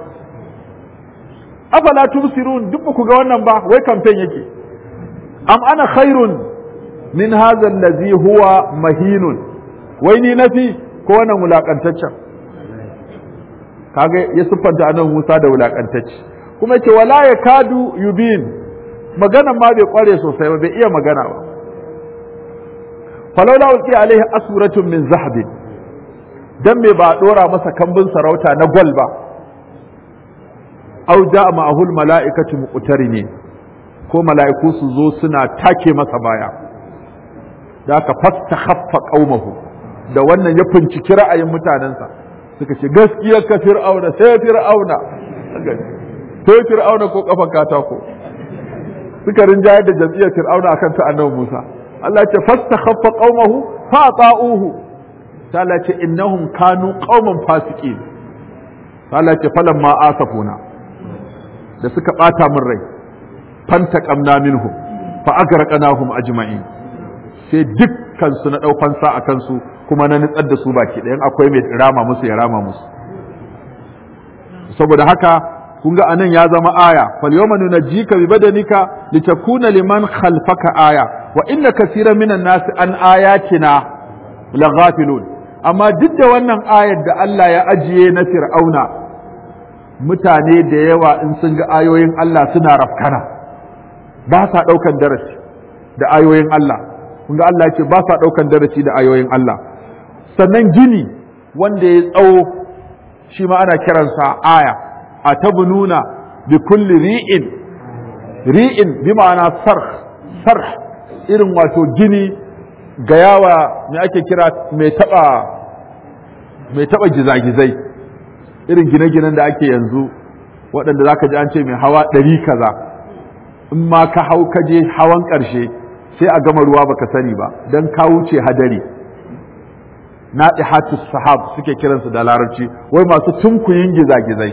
afala tubsirun duk ku ga wannan ba wai campaign yake am ana khairun min hadha allazi huwa mahinun wai ni nafi ko wannan wulakantaccen kage ya siffanta anan Musa da wulakantacce kuma yace wala yakadu yubin maganan ma bai kware sosai ba bai iya magana ba falaula ulki alaihi asuratun min zahabin dan me ba dora masa kambun sarauta na gwal ba au ja'a ma'ahul mala'ikatu muqtarini ko mala'iku su zo suna take masa baya da aka fastakhaffa qaumahu da wannan ya finciki ra'ayin mutanensa suka ce gaskiyar ka fir'auna sai fir'auna sai fir'auna ko kafan katako suka rinjayar da jam'iyyar fir'auna akan ta annabi Musa Allah ce fastakhaffa qaumahu fa ta'uhu ta Allah ce innahum kanu qauman fasiqin Allah ce falamma asafuna da suka bata min rai fantaqamna minhum fa agraqnahum ajma'in sai dukkan su na dau fansa akan su kuma na nitsar da su baki ɗayan akwai mai rama musu ya rama musu saboda haka kun ga anan ya zama aya fal yawma nunajjika bi badanika litakuna liman khalfaka aya wa inna kaseeran minan nas an ayatina laghafilun amma duk da wannan ayar da Allah ya ajiye na fir'auna mutane da yawa in sun ga ayoyin Allah suna rafkana ba sa ɗaukan darasi da ayoyin Allah kun ga Allah ya ce ba sa ɗaukan darasi da ayoyin Allah sannan gini wanda ya tsawo shi ma ana kiransa aya a tabununa bi kulli ri'in ri'in bi ma'ana sarh sarh irin wato gini ga yawa me ake kira mai taba mai taba gizagizai irin gine-ginen da ake yanzu waɗanda zaka ji an ce mai hawa ɗari kaza in ma ka hau ka je hawan ƙarshe sai a gama ruwa baka sani ba don ka wuce hadari na sahab suke kiransu da larabci wai masu tunkuyin gizagizai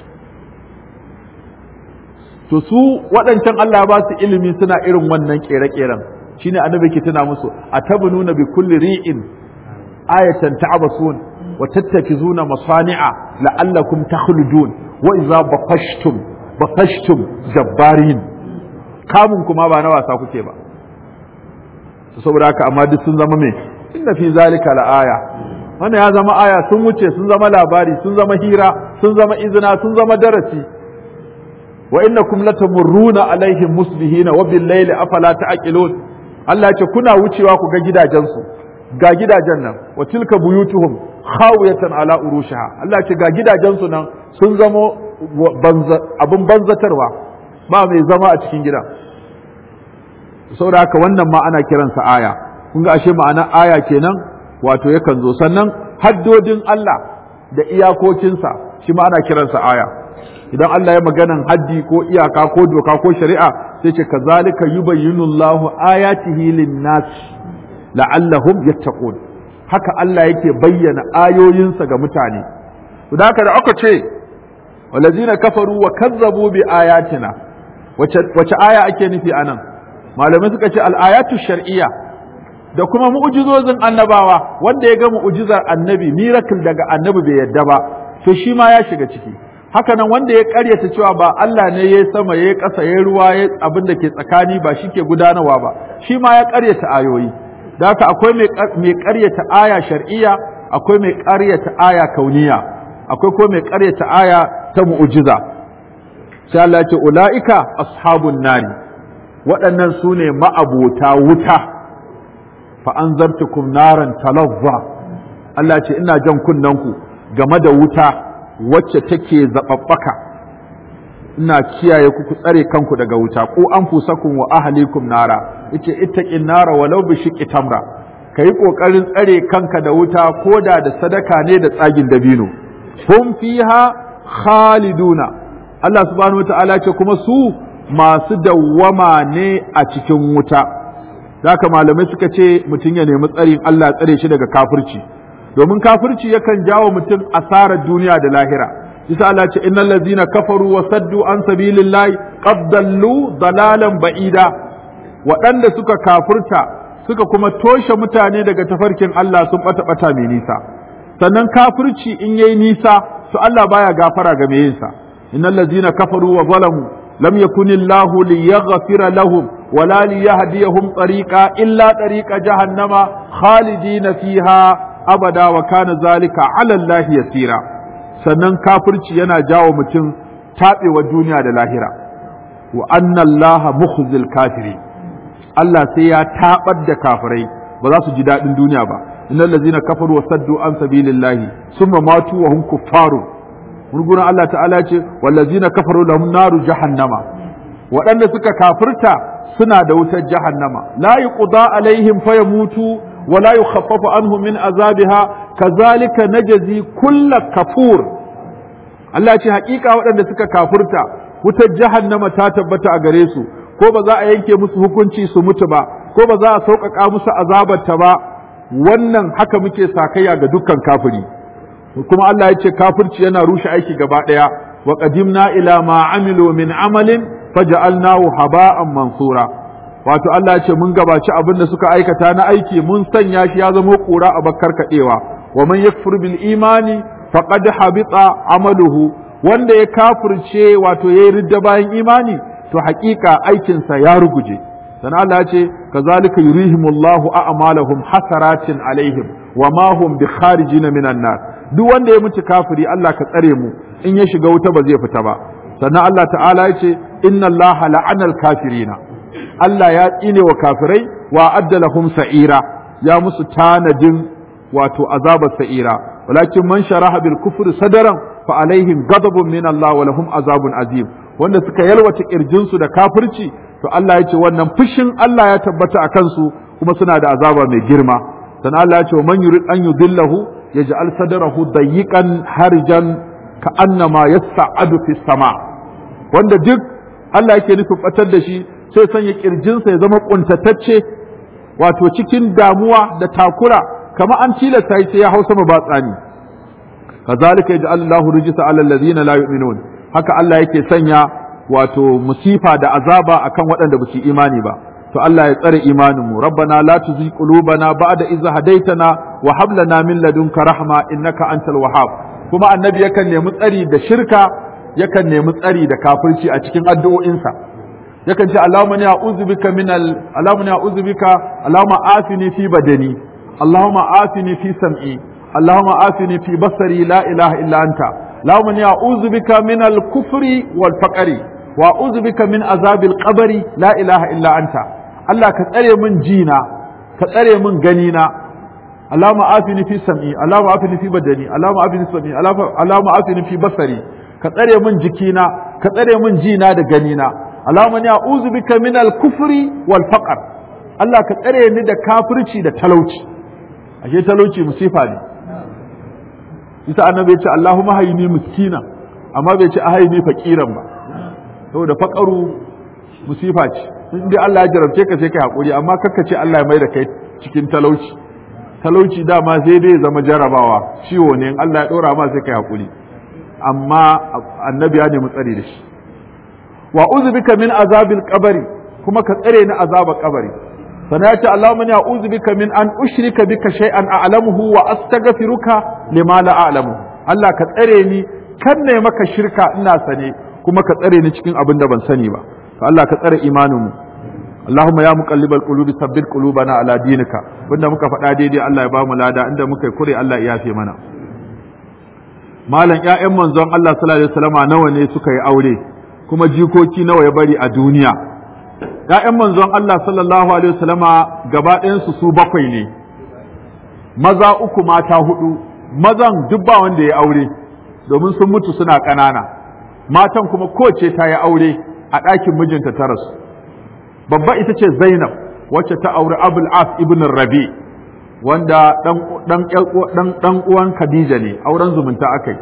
to su waɗancan Allah ba su ilimi suna irin wannan ƙere-ƙeren shine annabi ke tuna musu atabnuna bi kulli ri'in ayatan ta'basun wa tattakizuna masani'a la'allakum takhludun wa idza baqashtum baqashtum jabbarin kamun kuma ba na wasa kuke ba saboda haka amma duk sun zama me inna fi zalika la'aya wannan ya zama aya sun wuce sun zama labari sun zama hira sun zama izina sun zama darasi wa innakum latamurruna alaihim musbihina wa bil layli afala ta'qilun Allah ya ce kuna wucewa ku ga gidajensu ga gidajen nan wa tilka buyutuhum khawiyatan ala urushiha Allah ya ce ga gidajensu nan sun zama abin banzatarwa ba mai zama a cikin gida saboda haka wannan ma ana kiransa aya kun ga ashe ma'ana aya kenan wato yakan zo sannan haddodin Allah da iyakokinsa shi ma ana kiransa aya idan Allah ya maganan haddi ko iyaka ko doka ko shari'a sai ce kazalika yubayyinu Allahu ayatihi lin-nas la'allahum yattaqun haka Allah yake bayyana ayoyinsa ga mutane da haka da aka ce walazina kafaru wa kazzabu bi ayatina wace aya ake nufi anan malamai suka ce al-ayatu shar'iyya da kuma mu'jizozin annabawa wanda ya ga mu'jizar annabi miracle daga annabi bai yadda ba to shi ma ya shiga ciki haka nan wanda ya karyata cewa ba Allah ne ya sama ya ƙasa ya ruwa ya abin da ke tsakani ba shi ke gudanarwa ba shi ma ya karyata ayoyi da haka akwai mai karyata aya shar'iyya akwai mai karyata aya kauniya akwai ko mai karyata aya ta mu'jiza sai Allah ya ce ulaika ashabun nari waɗannan su ne ma'abota wuta fa anzartukum naran talazza Allah ce ina jan kunnanku game da wuta wacce take zaɓaɓɓaka ina kiyaye ku ku tsare kanku daga wuta ku an fusakun wa ahlikum nara yace ittaqin nara walau bi shiqqi tamra kai kokarin tsare kanka da wuta koda da sadaka ne da tsagin dabino hum fiha khaliduna Allah subhanahu wataala ce kuma su masu dawwama ne a cikin wuta haka malamai suka ce mutum ya nemi tsarin Allah tsare shi daga kafirci domin kafirci yakan jawo mutum asarar duniya da lahira isa Allah ce innal ladzina kafaru wa saddu an sabilillahi qad dallu dalalan ba'ida waɗanda suka kafirta suka kuma toshe mutane daga tafarkin Allah sun bata bata mai nisa sannan kafirci in yayi nisa to Allah baya gafara ga mai yinsa innal ladzina kafaru wa zalamu lam yakunillahu liyaghfira lahum ولا ليهديهم طريقا إلا طريق جهنم خالدين فيها أبدا وكان ذلك على الله يسيرا sannan kafirci yana jawo mutum taɓewa duniya da lahira wa anna allaha mukhzil kafiri Allah sai ya taɓar da kafirai ba za su ji daɗin duniya ba innal ladzina kafaru wa saddu an sabilillahi summa matu wa hum kuffarun gurguran Allah ta'ala ce wal ladzina kafaru lahum naru jahannama waɗanda suka kafirta suna da wutar jahannama la yuqda alaihim fayamutu wa la yukhaffafu anhum min azabiha kazalika najzi kulla kafur Allah ce hakika waɗanda suka kafirta wutar jahannama ta tabbata a gare su ko ba za a yanke musu hukunci su mutu ba ko ba za a sauƙaƙa musu azabarta ba wannan haka muke sakayya ga dukkan kafiri kuma Allah ya ce kafirci yana rushe aiki gaba ɗaya wa qadimna ila ma amilu min amalin faja'alnahu haba'an mansura wato Allah ya ce mun gabaci abin da suka aikata na aiki mun sanya shi ya zama kura a bakkar kadewa wa man yakfur bil imani faqad habita amaluhu wanda ya kafirce wato yayi ridda bayan imani to haƙiƙa aikinsa ya ruguje dan Allah ya ce kazalika yurihimullahu a'malahum hasaratin alaihim wa ma hum bi kharijina minan nar duk wanda ya mutu kafiri Allah ka tsare mu in ya shiga wuta ba zai fita ba sannan Allah ta'ala ya ce inna Allah la'anal kafirina Allah ya tsine wa kafirai wa addalahum sa'ira ya musu tanadin wato azabar sa'ira walakin man sharaha bil kufri sadaran fa alaihim ghadabun min Allah wa lahum azabun azim wanda suka yalwata kirjin su da kafirci to Allah ya ce wannan fushin Allah ya tabbata a kansu kuma suna da azaba mai girma sannan Allah ya ce man yurid an yudillahu yaj'al sadrahu dayiqan harjan ka annama yas'adu fis sama wanda duk Allah yake nufin batar da shi sai sanya kirjinsa ya zama kuntatacce wato cikin damuwa da takura kama an tilasta sai ya hausa ma batsani kazalika yaj'al Allahu rijsa 'ala alladhina la yu'minun haka Allah yake sanya wato musifa da azaba akan waɗanda ba su imani ba to Allah ya tsare imanin mu rabbana la tuzigh qulubana ba'da idh hadaytana wa hab lana min ladunka rahma innaka antal wahhab kuma annabi yakan nemi tsari da shirka yakan nemi tsari da kafirci a cikin addu'o'insa yakan ce Allahumma ni a'udhu bika min al Allahumma ni a'udhu bika Allahumma afini fi badani Allahumma afini fi sam'i Allahumma afini fi basari la ilaha illa anta Allahumma ni a'udhu bika min al kufri wal faqri wa a'udhu bika min azabil qabri la ilaha illa anta Allah ka tsare min jina ka tsare min ganina Allahumma afini fi sam'i Allahumma afini fi badani Allahumma afini fi sam'i Allahumma afini fi basari ka tsare min jikina ka tsare min jina da ganina Allahumma ni a'udhu bika min al-kufri wal faqr Allah ka tsare ni da kafirci da talauci ashe talauci musifa ne isa annabi ya ce Allahumma hayni miskina amma bai ce ahayni faqiran ba saboda faqaru musifa ce in dai Allah ya jarabce ka sai kai hakuri amma kakka ce Allah ya mai da kai cikin talauci talauci dama sai dai zama jarabawa ciwo ne in Allah ya dora ma sai kai hakuri amma annabi ya nemi tsari da shi wa uzbika min azabil qabri kuma ka tsare ni azabar kabari sana ya ce Allahumma ya uzbika min an ushrika bika shay'an a'lamuhu wa astaghfiruka lima la a'lamu Allah ka tsare ni kan ne maka shirka ina sane kuma ka tsare ni cikin abin da ban sani ba to Allah ka tsare imanin mu Allahumma ya muqallibal qulubi sabbit qulubana ala dinika wanda muka faɗa daidai Allah ya ba mu lada inda muka yi kure Allah ya yafe mana malam ƴaƴan manzon Allah sallallahu alaihi wasallama nawa ne suka yi aure kuma jikoki nawa ya bari a duniya ƴaƴan manzon Allah sallallahu alaihi wasallama gaba ɗayansu su bakwai ne maza uku mata hudu mazan duk ba wanda ya aure domin sun mutu suna ƙanana matan kuma kowace ta yi aure a ɗakin mijinta ta rasu babba ita ce Zainab wacce ta auri Abul As ibn Rabi wanda ɗan uwan Khadija ne auren zumunta akai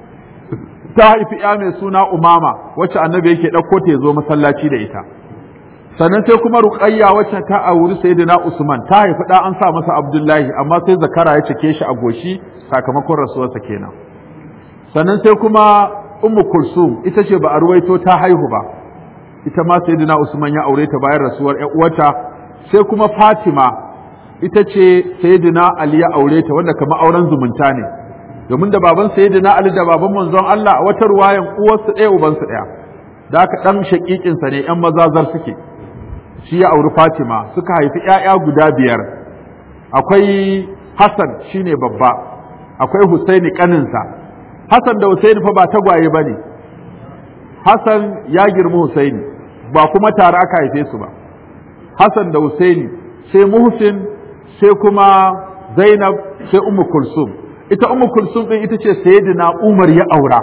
ta haifi ya mai suna Umama wacce annabi yake ɗauko ta zo masallaci da ita sannan sai kuma Ruqayya wacce ta auri Sayyidina Usman ta haifi da an sa masa Abdullahi amma sai zakara ya cike shi a goshi sakamakon rasuwarsa kenan sannan sai kuma Ummu Kulsum ita ce ba a ruwaito ta haihu ba ita ma Sayyidina Usman ya aure ta bayan rasuwar ƴan uwarta sai kuma Fatima ita ce Sayyidina Ali ya aure ta wanda kamar auren zumunta ne domin da baban Sayyidina Ali da baban manzon Allah a wata ruwayan uwarsu ɗaya ubansu ɗaya da aka ɗan shaƙiƙinsa ne ‘yan mazazar suke shi ya auri Fatima suka haifi ‘ya'ya guda biyar akwai Hassan shine babba akwai Husaini ƙaninsa Hassan da Husaini fa ba tagwaye ba ne Hassan ya girma Husaini ba kuma tare aka haife su ba Hassan da Husaini sai Muhsin sai kuma Zainab sai Ummu Kulsum ita Ummu Kulsum din ita ce Sayyidina Umar ya aura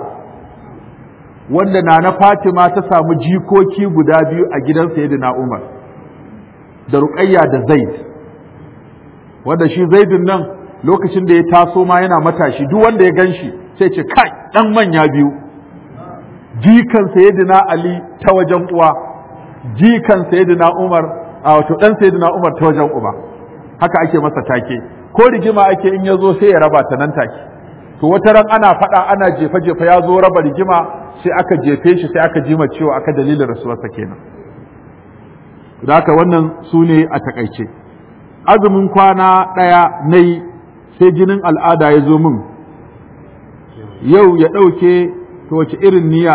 wanda Nana Fatima ta samu jikoki guda biyu a gidan Sayyidina Umar da Ruqayya da Zaid wanda shi Zaidun nan lokacin da ya taso ma yana matashi duk wanda ya ganshi sai ce kai dan manya biyu jikan Sayyidina Ali ta wajen uwa jikan Sayyidina Umar a wato dan Sayyidina Umar ta wajen uba haka ake masa take ko rigima ake in ya zo sai ya raba ta nan take to wata ran ana faɗa ana jefa jefa ya zo raba rigima sai aka jefe shi sai aka jima cewa aka dalilin rasuwarsa kenan da haka wannan su ne a takaice azumin kwana ɗaya na yi sai jinin al'ada ya zo min yau ya ɗauke to wace irin niyya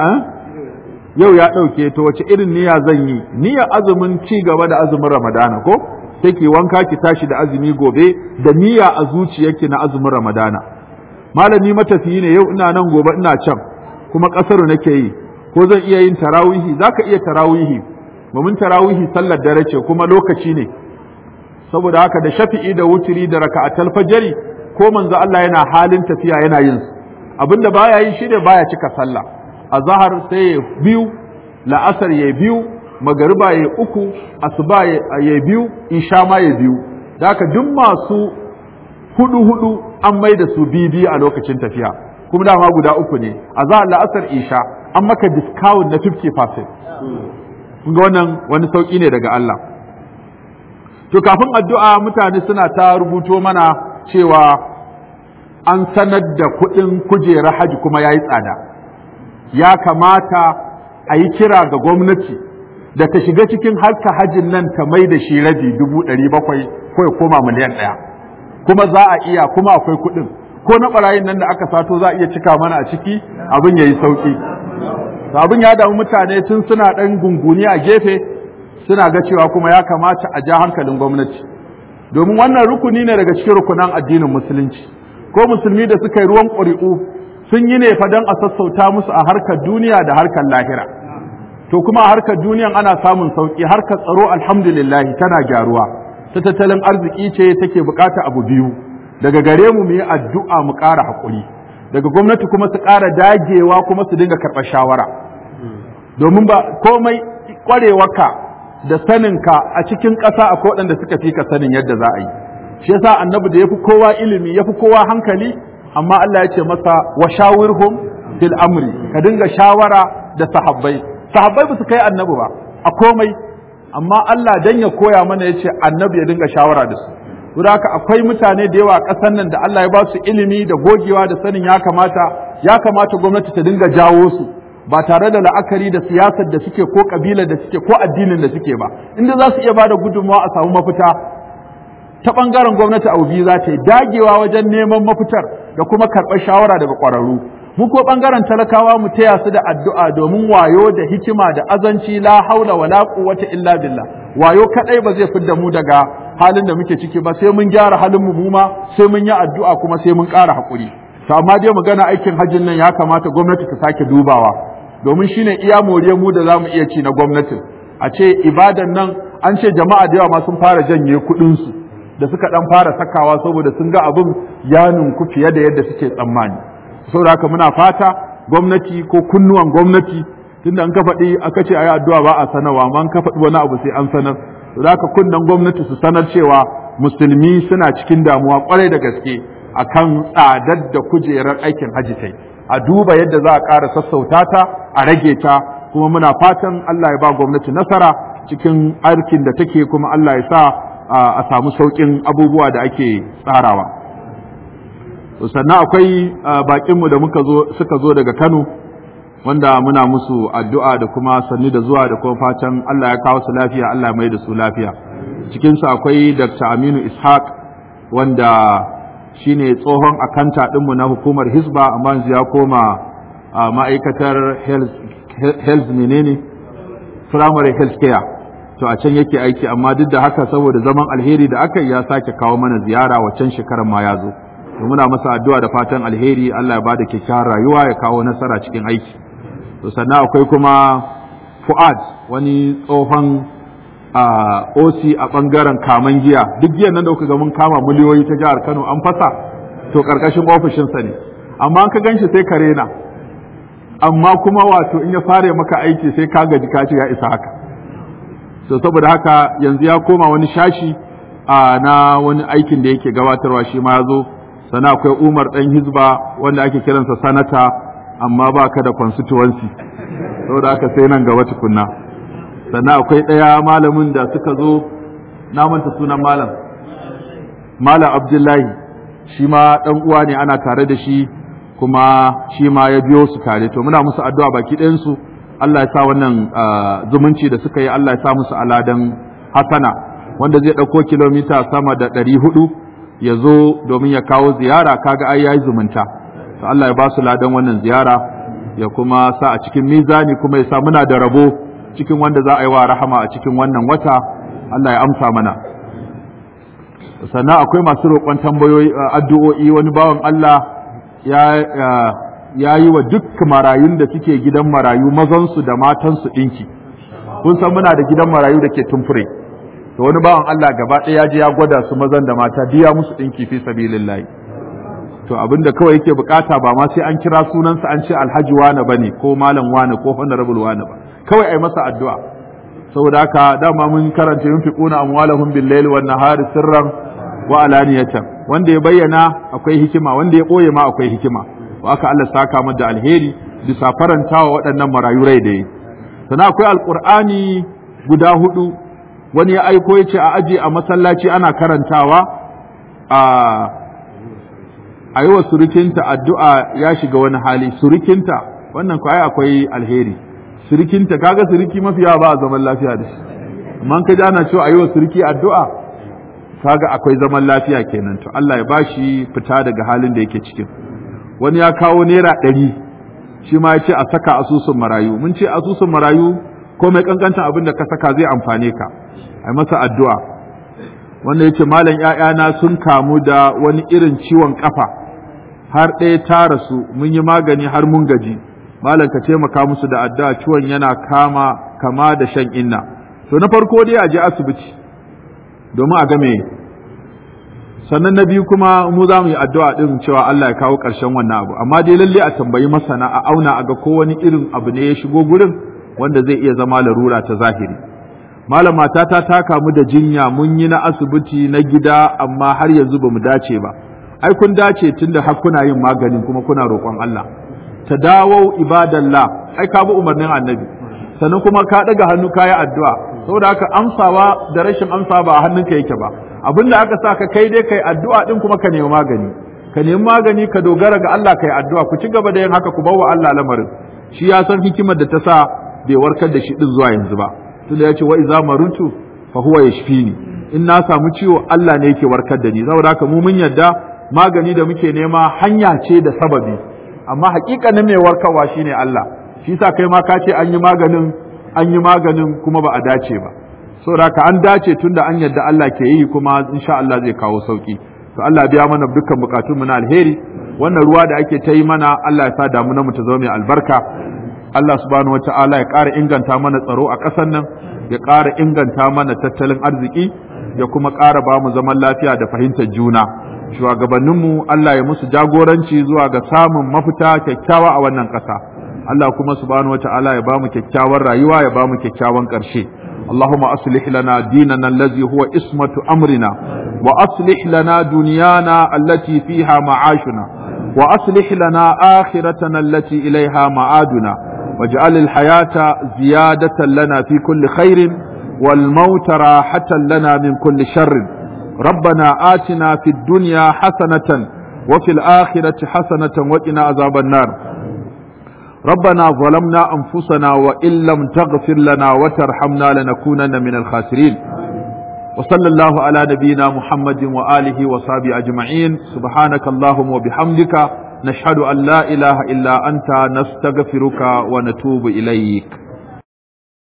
yau ya ɗauke to wace irin niyya zan yi niyyar azumin ci gaba da azumin ramadana ko sai ki wanka ki tashi da azumi gobe da niyya a zuciyarki na azumin ramadana malami matafiyi ne yau ina nan gobe ina can kuma ƙasar nake yi ko zan iya yin tarawihi za ka iya tarawihi domin tarawihi sallar dare ce kuma lokaci ne saboda haka da shafi'i da wutiri da raka'atul fajri ko manzo Allah yana halin tafiya yana yin su abinda baya yi shi ne baya cika sallah azhar sai ya biyu la'asar ya biyu magariba ya uku asuba ya biyu isha ma ya biyu da haka duk masu hudu hudu an mai da su bibi a lokacin tafiya kuma dama guda uku ne azhar la'asar isha an maka discount na 50% kun ga wannan wani sauki ne daga Allah to kafin addu'a mutane suna ta rubuto mana cewa an sanar da kuɗin kujerar haji kuma ya yi tsada ya kamata a yi kira ga gwamnati da ta shiga cikin harka hajin nan ta mai da shi rabi dubu ɗari bakwai ko ya koma miliyan ɗaya kuma za a iya kuma akwai kuɗin ko na ɓarayin nan da aka sato za a iya cika mana a ciki abin ya yi sauƙi abin ya damu mutane tun suna ɗan gunguni a gefe suna ga cewa kuma ya kamata a ja hankalin gwamnati domin wannan rukuni ne daga cikin rukunan addinin musulunci ko musulmi da suka yi ruwan ƙuri'u sun yi ne fa don a sassauta musu a harkar duniya da harkar lahira to kuma a harkar duniyan ana samun sauƙi harkar tsaro alhamdulillah tana gyaruwa ta tattalin arziki ce take bukata abu biyu daga gare mu mu yi addu'a mu ƙara haƙuri daga gwamnati kuma su ƙara dagewa kuma su dinga karɓar shawara domin ba komai ƙwarewarka da saninka a cikin ƙasa akwai waɗanda suka fi ka sanin yadda za a yi shi yasa annabi da yafi kowa ilimi yafi kowa hankali amma Allah ya ce masa wa shawirhum fil amri ka dinga shawara da sahabbai sahabbai ba su kai annabi ba a komai amma Allah dan ya koya mana yace annabi ya dinga shawara da su don haka akwai mutane da yawa a ƙasar nan da Allah ya ba su ilimi da gogewa da sanin ya kamata ya kamata gwamnati ta dinga jawo su ba tare da la'akari da siyasar da suke ko kabilar da suke ko addinin da suke ba inda za su iya ba da gudunmawa a samu mafita ta ɓangaren gwamnati abu biyu za ta yi dagewa wajen neman mafitar da kuma karɓar shawara daga ƙwararru mu ko ɓangaren talakawa mu taya su da addu'a domin wayo da hikima da azanci la haula wala quwwata illa billah wayo kadai ba zai fidda mu daga halin da muke ciki ba sai mun gyara halin mu mu sai mun yi addu'a kuma sai mun ƙara haƙuri to amma dai magana aikin hajjin nan ya kamata gwamnati ta sake dubawa domin shine iya moriyar mu da zamu iya ci na gwamnatin a ce ibadan nan an ce jama'a da yawa ma sun fara janye kuɗin su da suka dan fara sakawa saboda sun ga abin ya ninku fiye da yadda suke tsammani saboda haka muna fata gwamnati ko kunnuwan gwamnati tunda an ka faɗi aka ce ayi addu'a ba a sanarwa amma an ka faɗi wani abu sai an sanar saboda haka kunnan gwamnati su sanar cewa musulmi suna cikin damuwa kwarai da gaske akan tsadar da kujerar aikin hajji tai a duba yadda za a ƙara sassauta ta a rage ta kuma muna fatan Allah ya ba gwamnati nasara cikin aikin da take kuma Allah ya sa a samu sauƙin abubuwa da ake tsarawa sannan akwai baƙinmu da muka zo suka zo daga Kano wanda muna musu addu'a da kuma sanni da zuwa da kuma fatan Allah ya kawo su lafiya Allah ya mai da su lafiya cikinsu akwai Dr. Aminu Ishaq wanda shine tsohon akanta ɗinmu na hukumar Hisba amma yanzu ya koma ma'aikatar health menene primary health care to a can yake aiki amma duk da haka saboda zaman alheri da aka yi ya sake kawo mana ziyara waccan shekarar ma ya zo to muna masa addu'a da fatan alheri Allah ya bada kyakkyawar rayuwa ya kawo nasara cikin aiki to sannan akwai kuma Fuad wani tsohon OC a bangaren kaman giya duk giyan nan da kuka ga mun kama miliyoyi ta jihar Kano an fasa to karkashin ofishinsa ne amma an ka ganshi sai ka rena amma kuma wato in ya fara maka aiki sai ka gaji ka ce ya isa haka so saboda haka yanzu ya koma wani shashi a na wani aikin da yake gabatarwa shi ma ya zo sana akwai umar ɗan hizba wanda ake kiransa sanata amma ba ka da constituency saboda haka sai nan gaba tukunna sannan akwai ɗaya malamin da suka zo na manta sunan malam malam abdullahi shi ma ɗan uwa ne ana tare da shi kuma shi ma ya biyo su tare to muna musu addu'a baki ɗayansu Allah ya sa wannan zumunci da suka yi Allah ya sa musu aladan hasana wanda zai ɗauko kilomita sama da ɗari hudu ya zo domin ya kawo ziyara kaga ai yayi zumunta to Allah ya ba su ladan wannan ziyara ya kuma sa a cikin mizani kuma ya sa muna da rabo cikin wanda za a yi wa rahama a cikin wannan wata Allah ya amsa mana sannan akwai masu roƙon tambayoyi addu'o'i wani bawan Allah ya yi wa duk marayun da suke gidan marayu mazansu da matansu ɗinki kun san muna da gidan marayu da ke tumfure to wani bawan Allah gaba ɗaya ya je ya gwada su mazan da mata biya musu ɗinki fi sabilillahi to abin da kawai yake bukata ba ma sai an kira sunansa an ce alhaji wane bane ko malam wane ko honorable wane ba kawai ai masa addu'a saboda haka dama mun karanta yunfiquna amwalahum bil layli wan nahari sirran wa alaniyatan wanda ya bayyana akwai hikima wanda ya boye ma akwai hikima wa aka Allah saka mu da alheri bisa farantawa waɗannan marayu rai da yi sannan akwai alqur'ani guda hudu wani ya aiko ya ce a aje a masallaci ana karantawa a a yi wa surukinta addu'a ya shiga wani hali surukinta wannan ko ai akwai alheri surukinta kaga suruki mafiya ba a zaman lafiya da shi amma ka ji ana cewa a yi wa suruki addu'a kaga akwai zaman lafiya kenan to Allah ya bashi fita daga halin da yake cikin wani ya kawo naira ɗari shi ma ya ce a saka asusun marayu mun ce asusun marayu ko mai kankantan abin da ka saka zai amfane ka a masa addu'a wanda ya ce malam ‘ya'yana sun kamu da wani irin ciwon kafa har ɗaya ta rasu mun yi magani har mun gaji malam ka taimaka musu da addu'a ciwon yana kama kama da shan inna to na farko dai a je asibiti domin a game sannan na biyu kuma mu za mu yi addu'a din cewa Allah ya kawo ƙarshen wannan abu amma dai lalle a tambayi masana a auna a ga ko wani irin abu ne ya shigo gurin wanda zai iya zama larura ta zahiri malam matata ta kamu da jinya mun yi na asibiti na gida amma har yanzu ba mu dace ba ai kun dace tunda har kuna yin maganin kuma kuna roƙon Allah ta dawo ibadallah ai ka bi umarnin annabi sannan kuma ka daga hannu ka yi addu'a saboda haka amsawa da rashin amsa ba a hannunka yake ba abin da aka sa ka kai dai kai addu'a din kuma ka nemi magani ka nemi magani ka dogara ga Allah kai addu'a ku ci gaba da yin haka ku bawa Allah lamarin shi ya san hikimar da ta sa bai warkar da shi din zuwa yanzu ba tunda ya ce wa iza marutu fa huwa yashfini in na samu ciwo Allah ne yake warkar da ni saboda haka mu mun yadda magani da muke nema hanya ce da sababi amma hakikanin mai warkarwa shine Allah shi sa kai ma ka ce an yi maganin an yi maganin kuma ba a dace ba saboda haka an dace tunda an yadda Allah ke yi kuma insha Allah zai kawo sauki to Allah biya mana dukkan bukatun mu na alheri wannan ruwa da ake ta yi mana Allah ya sa damuna mu ta zama mai albarka Allah subhanahu wata'ala ya ƙara inganta mana tsaro a ƙasar nan ya ƙara inganta mana tattalin arziki ya kuma ƙara ba mu zaman lafiya da fahimtar juna shugabanninmu Allah ya musu jagoranci zuwa ga samun mafita kyakkyawa a wannan ƙasa Allah kuma subhanahu wata'ala ya ba mu kyakkyawar rayuwa ya ba mu kyakkyawan ƙarshe اللهم أصلح لنا ديننا الذي هو اسمة أمرنا وأصلح لنا دنيانا التي فيها معاشنا وأصلح لنا آخرتنا التي إليها معادنا واجعل الحياة زيادة لنا في كل خير والموت راحة لنا من كل شر ربنا آتنا في الدنيا حسنة وفي الآخرة حسنة وقنا عذاب النار ربنا ظلمنا أنفسنا وإن لم تغفر لنا وترحمنا لنكونن من الخاسرين وصلى الله على نبينا محمد وآله وصحبه أجمعين سبحانك اللهم وبحمدك نشهد أن لا إله إلا أنت نستغفرك ونتوب إليك